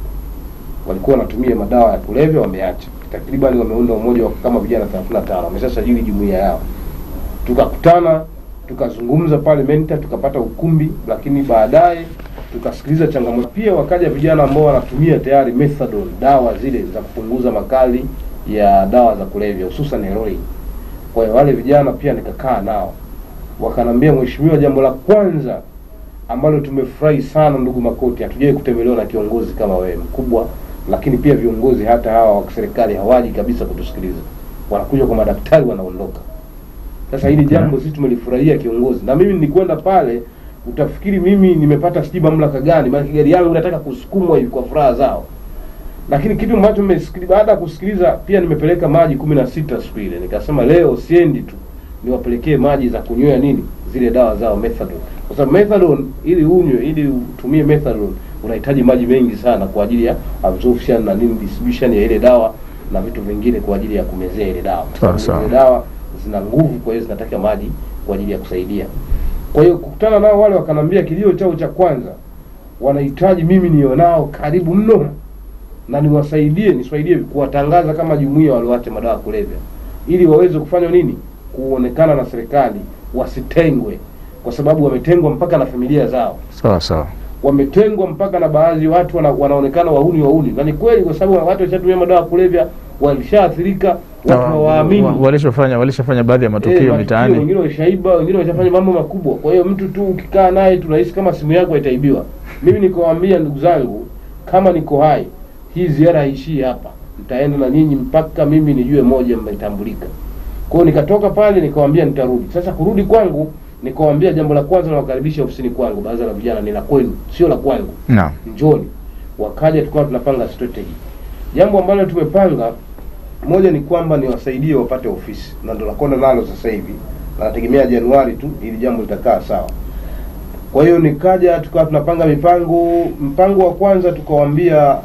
[SPEAKER 2] walikuwa wanatumia madawa ya kulevya wameacha. Takriban wameunda umoja wa kama vijana 35 wameshasajili jumuiya yao. Tukakutana tukazungumza pale Menta, tukapata ukumbi, lakini baadaye tukasikiliza changamoto. Pia wakaja vijana ambao wanatumia tayari methadone, dawa zile za kupunguza makali ya dawa za kulevya hususan heroin. Kwa hiyo wale vijana pia nikakaa nao, wakanambia, mheshimiwa, jambo la kwanza ambalo tumefurahi sana ndugu Makoti, hatujawahi kutembelewa na kiongozi kama wewe mkubwa, lakini pia viongozi hata hawa wa serikali hawaji kabisa kutusikiliza, wanakuja kwa madaktari wanaondoka. Sasa hili jambo sisi tumelifurahia kiongozi, na mimi nilikwenda pale, utafikiri mimi nimepata sijui mamlaka gani, maana gari yangu inataka kusukumwa hivi kwa furaha zao. Lakini kitu ambacho nimesikiliza baada ya kusikiliza, pia nimepeleka maji kumi na sita siku ile, nikasema leo siendi tu niwapelekee maji za kunywea nini zile dawa zao methadone, kwa sababu methadone ili unywe, ili utumie methadone unahitaji maji mengi sana kwa ajili ya absorption na nini distribution ya ile dawa na vitu vingine kwa ajili ya kumezea ile dawa. Kwa sababu
[SPEAKER 1] Sawa, sawa.
[SPEAKER 2] Zile dawa zina nguvu, kwa hiyo zinataka maji kwa ajili ya kusaidia. Kwa hiyo kukutana nao wale wakanambia kilio chao cha kwanza wanahitaji mimi niwe nao karibu mno na niwasaidie nisaidie kuwatangaza kama jumuiya walioacha madawa ya kulevya ili waweze kufanya nini kuonekana na serikali wasitengwe kwa sababu wametengwa mpaka na familia zao
[SPEAKER 1] Sawa sawa.
[SPEAKER 2] wametengwa mpaka na baadhi ya watu wana, wanaonekana wahuni wahuni na ni kweli kwa sababu watu washatumia madawa ya kulevya walishaathirika watu hawaamini
[SPEAKER 1] Wa- walishofanya walishafanya baadhi ya matukio
[SPEAKER 2] Eh,
[SPEAKER 1] mitaani.
[SPEAKER 2] wengine washaiba, wengine washafanya mambo makubwa. Kwa hiyo mtu tu ukikaa naye tunahisi kama simu yako itaibiwa. Mimi nikawaambia ndugu zangu, kama niko hai, hii ziara haishii hapa, nitaenda na nyinyi mpaka mimi nijue moja mmetambulika. Kwa hiyo nikatoka pale nikawaambia nitarudi. Sasa kurudi kwangu nikawaambia jambo la kwanza nawakaribisha ofisini kwangu, baraza la vijana ni la kwenu, sio la kwangu
[SPEAKER 1] Naam.
[SPEAKER 2] njoni. Wakaja tukawa tunapanga strategy. Jambo ambalo tumepanga moja ni kwamba niwasaidie wapate ofisi, na ndo nakwenda nalo sasa hivi, na nategemea Januari tu ili jambo litakaa sawa. Kwa hiyo nikaja tukawa tunapanga mipango. Mpango wa kwanza tukawaambia,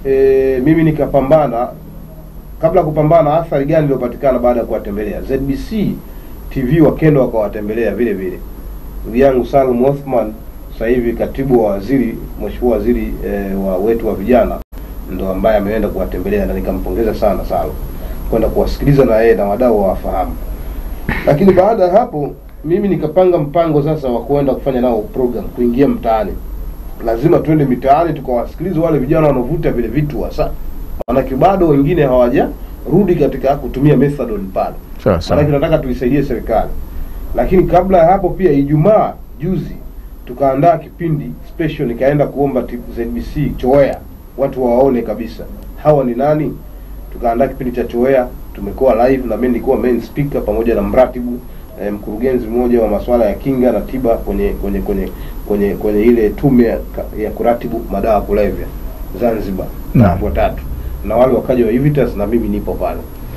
[SPEAKER 2] e, mimi nikapambana kabla ya kupambana, athari gani iliyopatikana baada ya kuwatembelea ZBC TV, wakenda wakawatembelea vile vile ndugu yangu Salum Othman sasa hivi katibu wa waziri, mheshimiwa waziri e, wa wetu wa vijana ndo ambaye ameenda kuwatembelea na nikampongeza sana Salum kwenda kuwasikiliza na yeye na wadau wawafahamu. Lakini baada ya hapo mimi nikapanga mpango sasa wa kuenda kufanya nao program, kuingia mtaani. Lazima twende mitaani tukawasikilize wale vijana wanaovuta vile vitu hasa, maanake bado wengine hawajarudi katika kutumia methadone pale
[SPEAKER 1] Sawa
[SPEAKER 2] maanake
[SPEAKER 1] sawa.
[SPEAKER 2] tunataka tuisaidie serikali. Lakini kabla ya hapo pia, Ijumaa juzi tukaandaa kipindi special, nikaenda kuomba T- ZBC Choea watu wawaone kabisa hawa ni nani. Tukaandaa kipindi cha Choea, tumekuwa live na mimi nilikuwa main speaker pamoja na mratibu eh, mkurugenzi mmoja wa masuala ya kinga na tiba kwenye kwenye kwenye kwenye kwenye ile tume ya, ya kuratibu madawa ya kulevya Zanzibar na
[SPEAKER 1] Naam.
[SPEAKER 2] watu watatu na wale wakaja wa Evitas na mimi nipo pale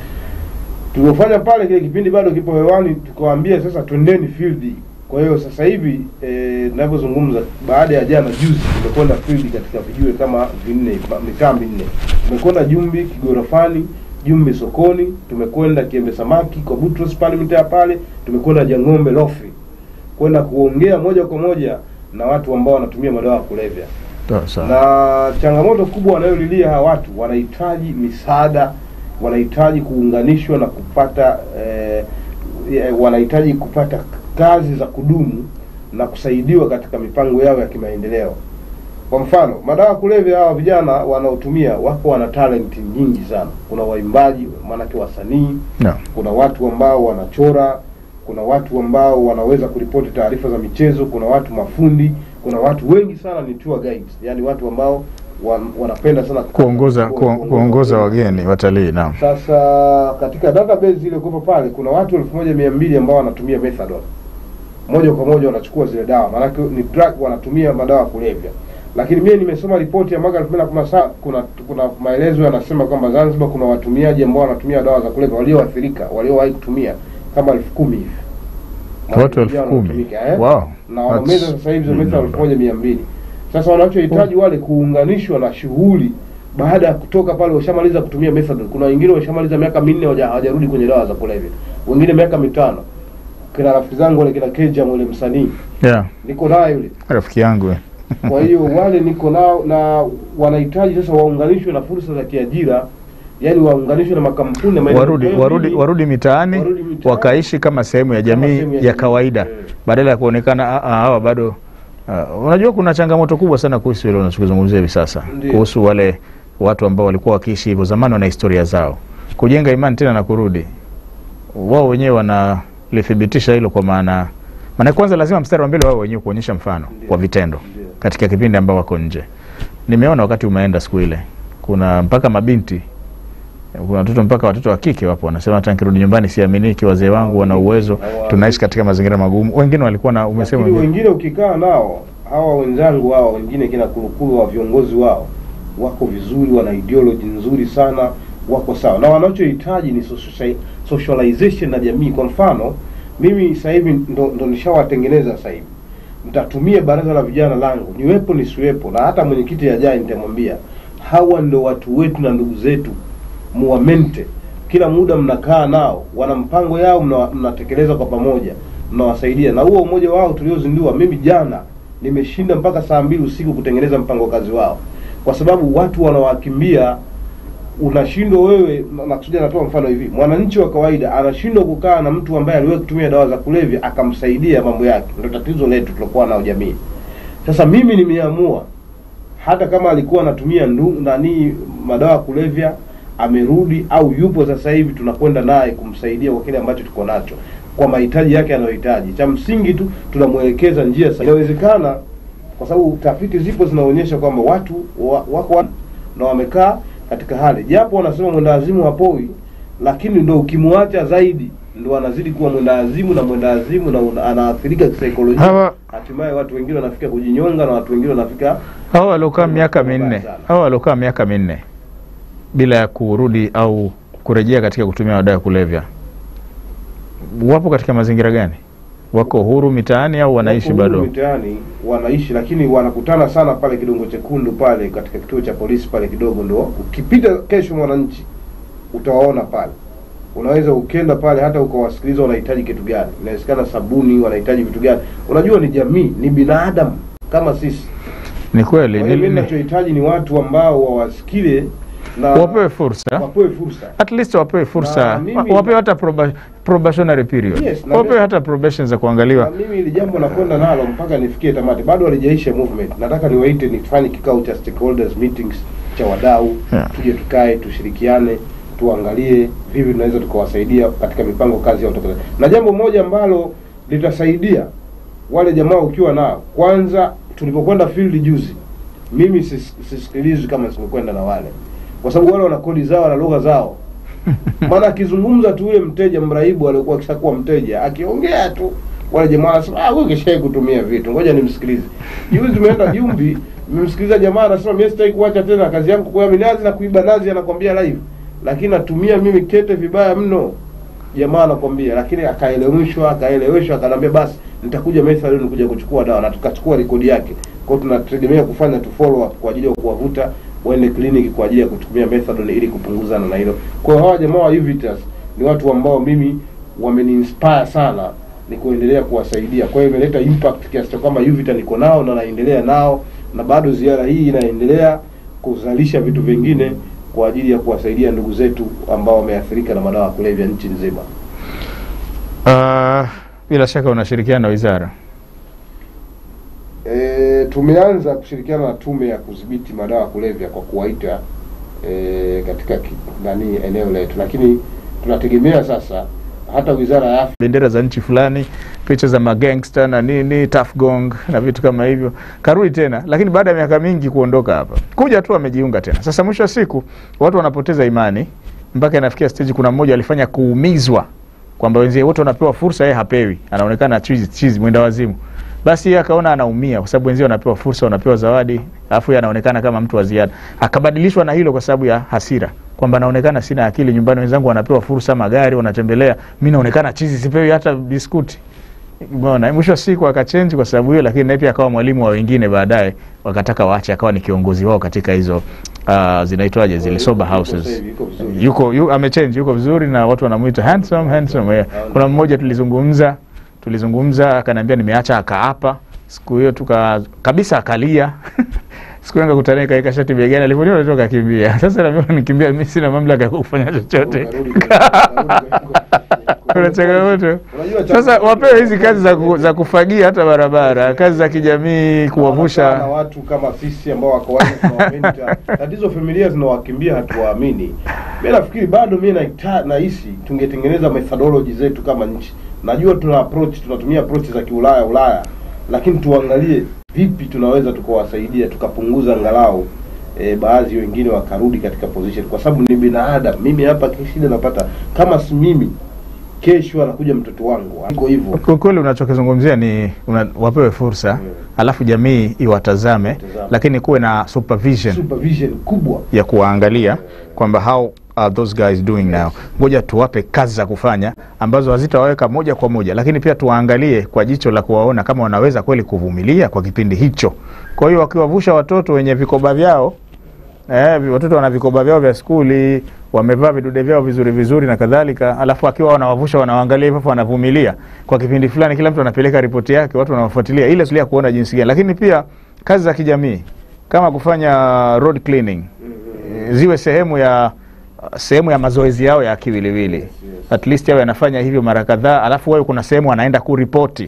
[SPEAKER 2] tuliofanya pale, kile kipindi bado kipo hewani, tukawaambia sasa twendeni field. Kwa hiyo sasa hivi eh, ninavyozungumza, baada ya jana juzi, tumekwenda field katika vijue kama vinne, ma- mitaa minne. Tumekwenda Jumbi Kigorofani, Jumbi sokoni, tumekwenda Kiembe Samaki kwa Butros pale mitaa pale, tumekwenda Jang'ombe Lofi kwenda kuongea moja kwa moja na watu ambao wanatumia madawa ya kulevya
[SPEAKER 1] Sawa sawa.
[SPEAKER 2] na changamoto kubwa wanayolilia hawa watu, wanahitaji misaada, wanahitaji kuunganishwa na kupata eh, eh, wanahitaji kupata kazi za kudumu na kusaidiwa katika mipango yao ya kimaendeleo. Kwa mfano, madawa ya kulevya, hawa vijana wanaotumia wako wana talent nyingi sana. Kuna waimbaji, maanake wasanii,
[SPEAKER 1] Naam.
[SPEAKER 2] kuna watu ambao wanachora, kuna watu ambao wanaweza kuripoti taarifa za michezo, kuna watu mafundi, kuna watu wengi sana ni tour guides, yani watu ambao wan, wanapenda sana
[SPEAKER 1] Kuongoza ku, kuongoza wageni watalii. Naam.
[SPEAKER 2] Sasa katika database ile kupo pale kuna watu elfu moja mia mbili ambao wanatumia methadone moja kwa moja wanachukua zile dawa, maanake ni drug, wanatumia madawa ya kulevya. Lakini mimi nimesoma ripoti ya mwaka 2017 kuna kuna maelezo yanasema kwamba Zanzibar kuna watumiaji ambao wanatumia dawa za kulevya walioathirika, waliowahi kutumia kama elfu kumi hivi
[SPEAKER 1] Watu elfu
[SPEAKER 2] Vijana
[SPEAKER 1] kumi.
[SPEAKER 2] wanatumika, eh?
[SPEAKER 1] Wow.
[SPEAKER 2] na wanameza
[SPEAKER 1] That's
[SPEAKER 2] sasa hivi
[SPEAKER 1] big
[SPEAKER 2] zimefika elfu
[SPEAKER 1] number.
[SPEAKER 2] moja mia mbili. Sasa wanachohitaji wale kuunganishwa na shughuli baada ya kutoka pale, washamaliza kutumia methadone. Kuna wengine washamaliza miaka minne hawaja- hawajarudi kwenye dawa za kulevya, wengine miaka mitano. Kina rafiki zangu wale kina Keja yule msanii
[SPEAKER 1] Yeah.
[SPEAKER 2] niko naye yule.
[SPEAKER 1] Rafiki yangu. eh.
[SPEAKER 2] Kwa hiyo wale niko nao na wanahitaji sasa waunganishwe na fursa za kiajira, yani waunganishwe na makampuni na maeneo-
[SPEAKER 1] warudi
[SPEAKER 2] Kwa hiyo
[SPEAKER 1] warudi
[SPEAKER 2] mimi-
[SPEAKER 1] warudi mitaani
[SPEAKER 2] warudi mitaani.
[SPEAKER 1] wakaishi kama sehemu ya
[SPEAKER 2] Kama
[SPEAKER 1] jamii
[SPEAKER 2] sehemu ya
[SPEAKER 1] ya
[SPEAKER 2] jamii.
[SPEAKER 1] kawaida
[SPEAKER 2] Eh.
[SPEAKER 1] badala ya kuonekana "Ah, ah, hawa bado uh, unajua kuna changamoto kubwa sana kuhusu hilo unachokizungumzia hivi sasa
[SPEAKER 2] Ndiyo.
[SPEAKER 1] kuhusu wale watu ambao walikuwa wakiishi hivyo zamani wana historia zao kujenga imani tena na kurudi wao wenyewe wanalithibitisha hilo kwa maana maana kwanza lazima mstari wa mbele wao wenyewe kuonyesha mfano
[SPEAKER 2] Ndiyo.
[SPEAKER 1] kwa vitendo
[SPEAKER 2] Ndiyo.
[SPEAKER 1] katika kipindi ambao wako nje nimeona wakati umeenda siku ile kuna mpaka mabinti kuna watoto mpaka watoto wa kike wapo wanasema hata nikirudi nyumbani siaminiki wazee wangu wana uwezo
[SPEAKER 2] Hawa-
[SPEAKER 1] tunaishi katika mazingira magumu wengine walikuwa na umesema
[SPEAKER 2] Lakini
[SPEAKER 1] wengine-
[SPEAKER 2] wengine ukikaa nao hawa wenzangu hawa wengine kina kurukuru wa viongozi wao wako vizuri, wana ideology nzuri sana, wako sawa, na wanachohitaji ni socia- socialization na jamii. Kwa mfano mimi sasa hivi ndo, ndo nishawatengeneza sasa hivi, mtatumia baraza la vijana langu niwepo nisiwepo, na hata mwenyekiti ajaye nitamwambia hawa ndo watu wetu na ndugu zetu, muwamente kila muda mnakaa nao, wana mpango yao, mna- mnatekeleza kwa pamoja, mnawasaidia. Na huo umoja wao tuliozindua, mimi jana nimeshinda mpaka saa mbili usiku kutengeneza mpango kazi wao, kwa sababu watu wanawakimbia. Unashindwa wewe, na- nakusudia, natoa mfano hivi, mwananchi wa kawaida anashindwa kukaa na mtu ambaye aliwahi kutumia dawa za kulevya akamsaidia mambo yake. Ndio tatizo letu tulokuwa nao jamii. Sasa mimi nimeamua hata kama alikuwa anatumia ndu, nani madawa ya kulevya amerudi au yupo sasa hivi, tunakwenda naye kumsaidia kwa kile ambacho tuko nacho, kwa mahitaji yake anayohitaji. Cha msingi tu tunamwelekeza njia sahihi. Inawezekana kwa sababu tafiti zipo zinaonyesha kwamba watu wa, wako wa- na wamekaa katika hali, japo wanasema mwendawazimu hapoi, lakini ndo ukimwacha zaidi ndo anazidi kuwa mwendawazimu na mwendawazimu na una- anaathirika kisaikolojia
[SPEAKER 1] Hawa-
[SPEAKER 2] hatimaye watu wengine wanafika kujinyonga na watu wengine wanafika
[SPEAKER 1] hawa waliokaa miaka
[SPEAKER 2] Mbaya
[SPEAKER 1] minne
[SPEAKER 2] sana.
[SPEAKER 1] hawa waliokaa miaka minne bila ya kurudi au kurejea katika kutumia madawa ya kulevya wapo katika mazingira gani wako huru mitaani au wanaishi
[SPEAKER 2] Wako huru
[SPEAKER 1] bado
[SPEAKER 2] mitaani wanaishi, lakini wanakutana sana pale Kidongo Chekundu pale katika kituo cha polisi pale kidogo, ndo ukipita kesho Mwananchi utawaona pale unaweza ukenda pale hata ukawasikiliza wanahitaji kitu gani, inawezekana sabuni, wanahitaji vitu gani. Unajua ni jamii, ni binadamu kama sisi.
[SPEAKER 1] Ni kweli
[SPEAKER 2] Kwa hiyo
[SPEAKER 1] ni-
[SPEAKER 2] mimi
[SPEAKER 1] ni-
[SPEAKER 2] ninachohitaji ni watu ambao wawasikile na
[SPEAKER 1] wapewe fursa
[SPEAKER 2] wapewe fursa.
[SPEAKER 1] at least wapewe fursa
[SPEAKER 2] Na mimi-
[SPEAKER 1] wa- wapewe hata proba, probationary period
[SPEAKER 2] Yes, na
[SPEAKER 1] wapewe
[SPEAKER 2] mimi-
[SPEAKER 1] hata probation za
[SPEAKER 2] Na
[SPEAKER 1] kuangaliwa
[SPEAKER 2] mimi hili jambo nakwenda nalo mpaka nifikie tamati, bado halijaisha movement. Nataka niwaite nifanye kikao cha stakeholders meetings cha wadau
[SPEAKER 1] Yeah.
[SPEAKER 2] tuje tukae tushirikiane tuangalie vipi tunaweza tukawasaidia katika mipango kazi ya utekelezaji. Na jambo moja ambalo litasaidia wale jamaa ukiwa nao, kwanza tulipokwenda field juzi, mimi sis- sisikilizwi kama simekwenda na wale, kwa sababu wale wana kodi zao na lugha zao maana akizungumza tu yule mteja mraibu alikuwa akishakuwa mteja akiongea tu wale jamaa wanasema ah, huyu kishai kutumia vitu, ngoja nimsikilize. Juzi tumeenda Jumbi, nimemsikiliza jamaa anasema mimi sitaki kuacha tena kazi yangu kwa minazi na kuiba nazi, anakwambia live, lakini natumia mimi kete vibaya mno. Jamaa anakwambia, lakini akaeleweshwa, akaeleweshwa, akanambia basi nitakuja Methadone kuja kuchukua dawa, na tukachukua rekodi yake. Kwa hiyo tunategemea kufanya tu follow up kwa ajili ya kuwavuta waende kliniki kwa ajili ya kutumia Methadone ili kupunguzana na hilo. Kwa hiyo hawa jamaa wa Uvitas ni watu ambao mimi wameniinspire sana ni kuendelea kuwasaidia. Kwa hiyo imeleta impact kiasi cha kwamba Uvita niko nao na naendelea nao, na bado ziara hii inaendelea kuzalisha vitu vingine kwa ajili ya kuwasaidia ndugu zetu ambao wameathirika na madawa ya kulevya nchi nzima.
[SPEAKER 1] uh, bila shaka unashirikiana na wizara
[SPEAKER 2] E, tumeanza kushirikiana na tume ya kudhibiti madawa ya kulevya kwa kuwaita e, katika ki- nani eneo letu, lakini tunategemea sasa hata wizara ya afya
[SPEAKER 1] bendera za nchi fulani picha za magangster na nini tough gong na vitu kama hivyo karudi tena lakini baada ya miaka mingi kuondoka hapa kuja tu amejiunga tena sasa mwisho wa siku watu wanapoteza imani mpaka inafikia stage kuna mmoja alifanya kuumizwa kwamba wenzie wote wanapewa fursa yeye hapewi anaonekana chizi chizi mwenda wazimu basi yeye akaona anaumia kwa sababu wenzie wanapewa fursa wanapewa zawadi alafu yeye anaonekana kama mtu wa ziada akabadilishwa na hilo kwa sababu ya hasira kwamba naonekana sina akili nyumbani wenzangu wanapewa fursa magari wanatembelea mi naonekana chizi sipewi hata biskuti Umeona, mwisho wa siku akachenji kwa sababu hiyo, lakini naye pia akawa mwalimu wa wengine baadaye, wakataka waache, akawa ni kiongozi wao katika hizo uh, zinaitwaje zile sober houses.
[SPEAKER 2] Yuko vizuri.
[SPEAKER 1] Yuko yu, amechange, yuko vizuri na watu wanamuita handsome handsome. Yeah. Kuna mmoja tulizungumza tulizungumza, akaniambia nimeacha, akaapa siku hiyo tuka kabisa akalia siku hiyo nikakutana kaika shati begani, alivyoniona tu akakimbia. Sasa na mimi nikimbia, mimi sina mamlaka ya kufanya chochote.
[SPEAKER 2] Ukarudi kwenye- ukarudi kwenye-
[SPEAKER 1] Kuna changamoto.
[SPEAKER 2] Unajua
[SPEAKER 1] Sasa
[SPEAKER 2] changamoto-
[SPEAKER 1] wapewe hizi kazi za, ku, za kufagia hata barabara, kazi za kijamii,
[SPEAKER 2] na
[SPEAKER 1] kuwavusha.
[SPEAKER 2] watu kama sisi ambao wako wazi tunawapenda. Tatizo familia zinawakimbia, hatuwaamini. Mimi nafikiri bado mimi naita- nahisi tungetengeneza methodology zetu kama nchi. Najua tuna approach, tunatumia approach za kiulaya Ulaya, lakini tuangalie vipi tunaweza tukawasaidia tukapunguza angalau e, baadhi wengine wakarudi katika position, kwa sababu ni binadamu. Mimi hapa shida napata kama si mimi, kesho anakuja mtoto wangu, iko hivyo.
[SPEAKER 1] Kwa kweli unachokizungumzia ni una, wapewe fursa
[SPEAKER 2] Mm.
[SPEAKER 1] alafu jamii iwatazame,
[SPEAKER 2] Iwatazame.
[SPEAKER 1] lakini kuwe na supervision
[SPEAKER 2] Supervision kubwa
[SPEAKER 1] ya kuwaangalia kwamba how are those guys doing now. Ngoja tuwape kazi za kufanya ambazo hazitawaweka moja kwa moja, lakini pia tuwaangalie kwa jicho la kuwaona kama wanaweza kweli kuvumilia kwa kipindi hicho. Kwa hiyo wakiwavusha watoto wenye vikoba vyao Eh, vi- watoto wana vikoba vyao vya skuli, wamevaa vidude vyao vizuri vizuri na kadhalika, alafu akiwa wanawavusha wanawaangalia hivyo, wanavumilia kwa kipindi fulani, kila mtu anapeleka ripoti yake, watu wanawafuatilia, ile sulia kuona jinsi gani. Lakini pia kazi za kijamii kama kufanya road cleaning eh, ziwe sehemu ya sehemu ya mazoezi yao ya kiwiliwili, at least yao yanafanya hivyo mara kadhaa, alafu wawe kuna sehemu anaenda kuripoti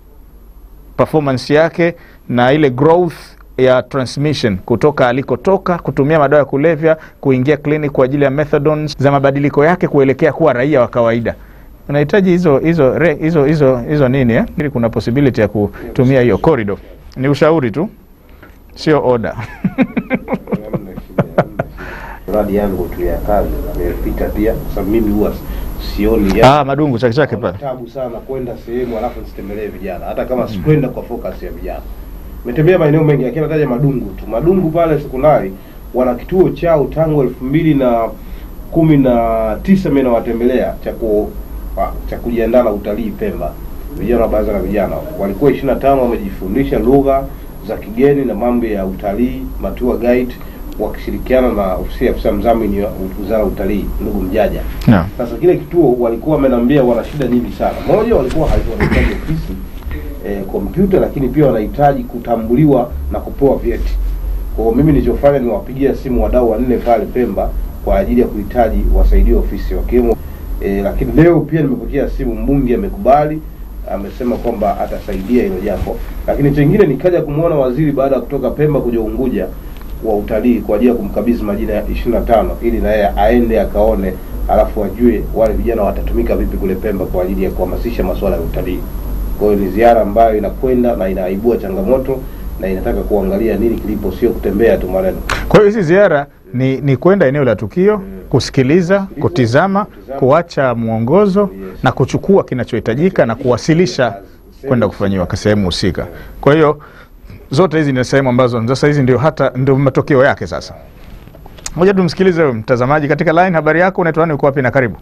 [SPEAKER 1] performance yake na ile growth ya transmission kutoka alikotoka kutumia madawa ya kulevya kuingia clinic kwa ajili ya methadone za mabadiliko yake kuelekea kuwa raia wa kawaida unahitaji hizo hizo re- hizo hizo hizo nini eh? ili kuna possibility ya kutumia hiyo corridor ni ushauri tu sio order
[SPEAKER 2] Hamna shida, hamna shida. Mradi yangu tu ya kazi nimepita pia, kwa sababu mimi huwa sioni ya
[SPEAKER 1] ah madungu chake chake pale
[SPEAKER 2] tabu sana kwenda sehemu alafu nisitembelee vijana, hata kama sikwenda kwa focus ya vijana. Nimetembea maeneo mengi, lakini nataja Madungu tu. Madungu pale sekondari wana kituo chao tangu elfu mbili na kumi na tisa mimi nawatembelea cha ku wa- cha kujiandaa na utalii Pemba. Vijana wa baraza la vijana walikuwa ishirini na tano wamejifundisha lugha za kigeni na mambo ya utalii, matua guide wakishirikiana na ofisi ya afisa mdhamini wa wizara ya utalii ndugu Mjaja.
[SPEAKER 1] Naam.
[SPEAKER 2] Sasa kile kituo walikuwa wamenambia wana shida nyingi sana. Moja, walikuwa hai- wanahitaji ofisi eh, kompyuta, lakini pia wanahitaji kutambuliwa na kupewa vyeti. Kwa hiyo mimi nilichofanya ni wapigia simu wadau wanne pale Pemba kwa ajili ya kuhitaji wasaidie ofisi wakiwemo eh, lakini leo pia nimepokea simu, mbunge amekubali, amesema kwamba atasaidia hilo jambo. Lakini chengine nikaja kumwona waziri baada ya kutoka Pemba kuja Unguja wa utalii kwa ajili ya kumkabidhi majina ya 25 ili na yeye aende akaone, alafu ajue wale vijana watatumika vipi kule Pemba kwa ajili ya kuhamasisha masuala ya utalii. Kwa hiyo ni ziara ambayo inakwenda na inaibua changamoto na inataka kuangalia nini kilipo, sio kutembea tu maneno.
[SPEAKER 1] Kwa hiyo hizi ziara ni, ni kwenda eneo la tukio, kusikiliza, kutizama, kuacha mwongozo na kuchukua kinachohitajika na kuwasilisha kwenda kufanyiwa kwa sehemu husika. Kwa hiyo zote hizi ni sehemu ambazo sasa hizi ndio hata ndio matokeo yake sasa. Moja tumsikilize huyu mtazamaji katika line. Habari yako, unaitwa nani, uko wapi na karibu?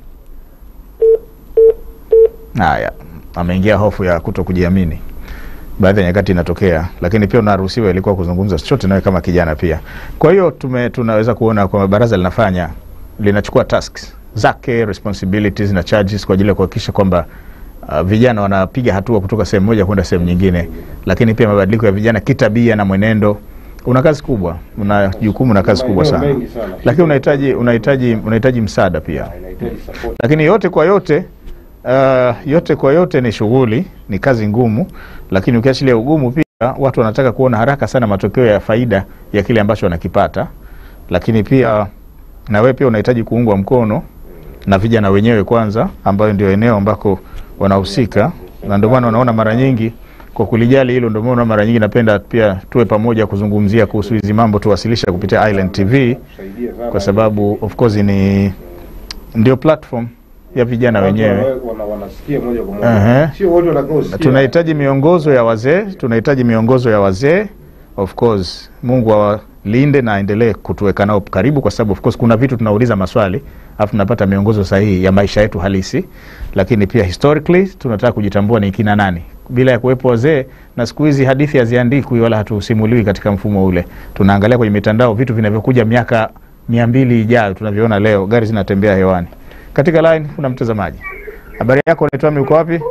[SPEAKER 1] Haya, ameingia hofu ya kuto kujiamini baadhi ya nyakati inatokea, lakini pia unaruhusiwa ilikuwa kuzungumza chochote nawe kama kijana pia. Kwa hiyo tume tunaweza kuona kwamba baraza linafanya linachukua tasks zake responsibilities na charges kwa ajili ya kuhakikisha kwamba uh, vijana wanapiga hatua kutoka sehemu moja kwenda sehemu nyingine, lakini pia mabadiliko ya vijana kitabia na mwenendo. Una kazi kubwa, una jukumu na kazi kubwa
[SPEAKER 2] Maeneo
[SPEAKER 1] sana,
[SPEAKER 2] mengi sana.
[SPEAKER 1] lakini unahitaji unahitaji unahitaji msaada pia
[SPEAKER 2] Inahitaji support.
[SPEAKER 1] lakini yote kwa yote uh, yote kwa yote ni shughuli, ni kazi ngumu, lakini ukiachilia ugumu pia watu wanataka kuona haraka sana matokeo ya faida ya kile ambacho wanakipata, lakini pia na wewe pia unahitaji kuungwa mkono na vijana wenyewe kwanza, ambayo ndio eneo ambako wanahusika, na ndio maana unaona mara nyingi kwa kulijali hilo, ndio maana mara nyingi napenda pia tuwe pamoja kuzungumzia kuhusu hizi mambo, tuwasilisha kupitia Island TV
[SPEAKER 2] Kusaidia sana.
[SPEAKER 1] kwa sababu of course ni ndio platform ya vijana
[SPEAKER 2] Watu
[SPEAKER 1] wenyewe.
[SPEAKER 2] wana- wana- wanasikia moja kwa
[SPEAKER 1] Ehe.
[SPEAKER 2] moja, sio wote watakaosikia.
[SPEAKER 1] Tunahitaji miongozo ya wazee, tunahitaji miongozo ya wazee. Of course Mungu awalinde na aendelee kutuweka nao karibu, kwa sababu of course kuna vitu tunauliza maswali alafu tunapata miongozo sahihi ya maisha yetu halisi, lakini pia historically tunataka kujitambua ni kina nani bila ya kuwepo wazee. Na siku hizi hadithi haziandikwi wala hatusimuliwi katika mfumo ule, tunaangalia kwenye mitandao vitu vinavyokuja miaka mia mbili ijayo, tunavyoona leo, gari zinatembea hewani. Katika line kuna mtazamaji. Habari yako, unaitwa nani, uko wapi?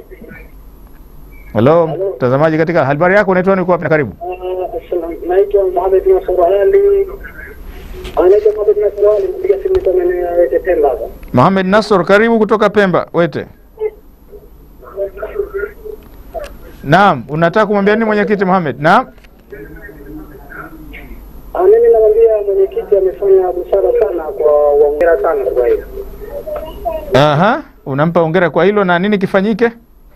[SPEAKER 1] Halo, mtazamaji katika habari yako, unaitwa nani, uko wapi na karibu?
[SPEAKER 5] naitwa Mohamed Nasr Ali. Anaitwa Mohamed Nasr Ali, mpiga simu kutoka maeneo ya Wete Pemba hapa.
[SPEAKER 1] Mohamed Nasor, karibu kutoka Pemba Wete. Naam, unataka kumwambia nini mwenyekiti Mohamed? Naam.
[SPEAKER 5] Ah, Mimi namwambia mwenyekiti amefanya busara sana kwa waongera sana kwa hiyo.
[SPEAKER 1] Aha, unampa hongera kwa hilo na nini kifanyike?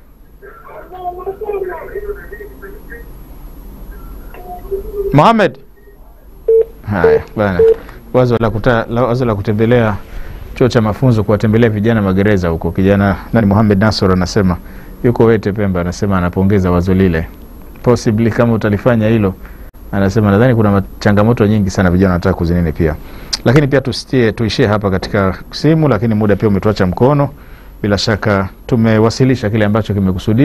[SPEAKER 1] Mohamed. Haya bana, wazo la, kuta, la, wazo la kutembelea chuo cha mafunzo kuwatembelea vijana magereza huko. Kijana nani, Mohamed Nasor anasema yuko Wete Pemba, anasema anapongeza wazo lile, possibly kama utalifanya hilo anasema nadhani kuna ma- changamoto nyingi sana vijana wanataka kuzinini pia, lakini pia tusitie tuishie hapa katika simu, lakini muda pia umetuacha mkono. Bila shaka tumewasilisha kile ambacho kimekusudia.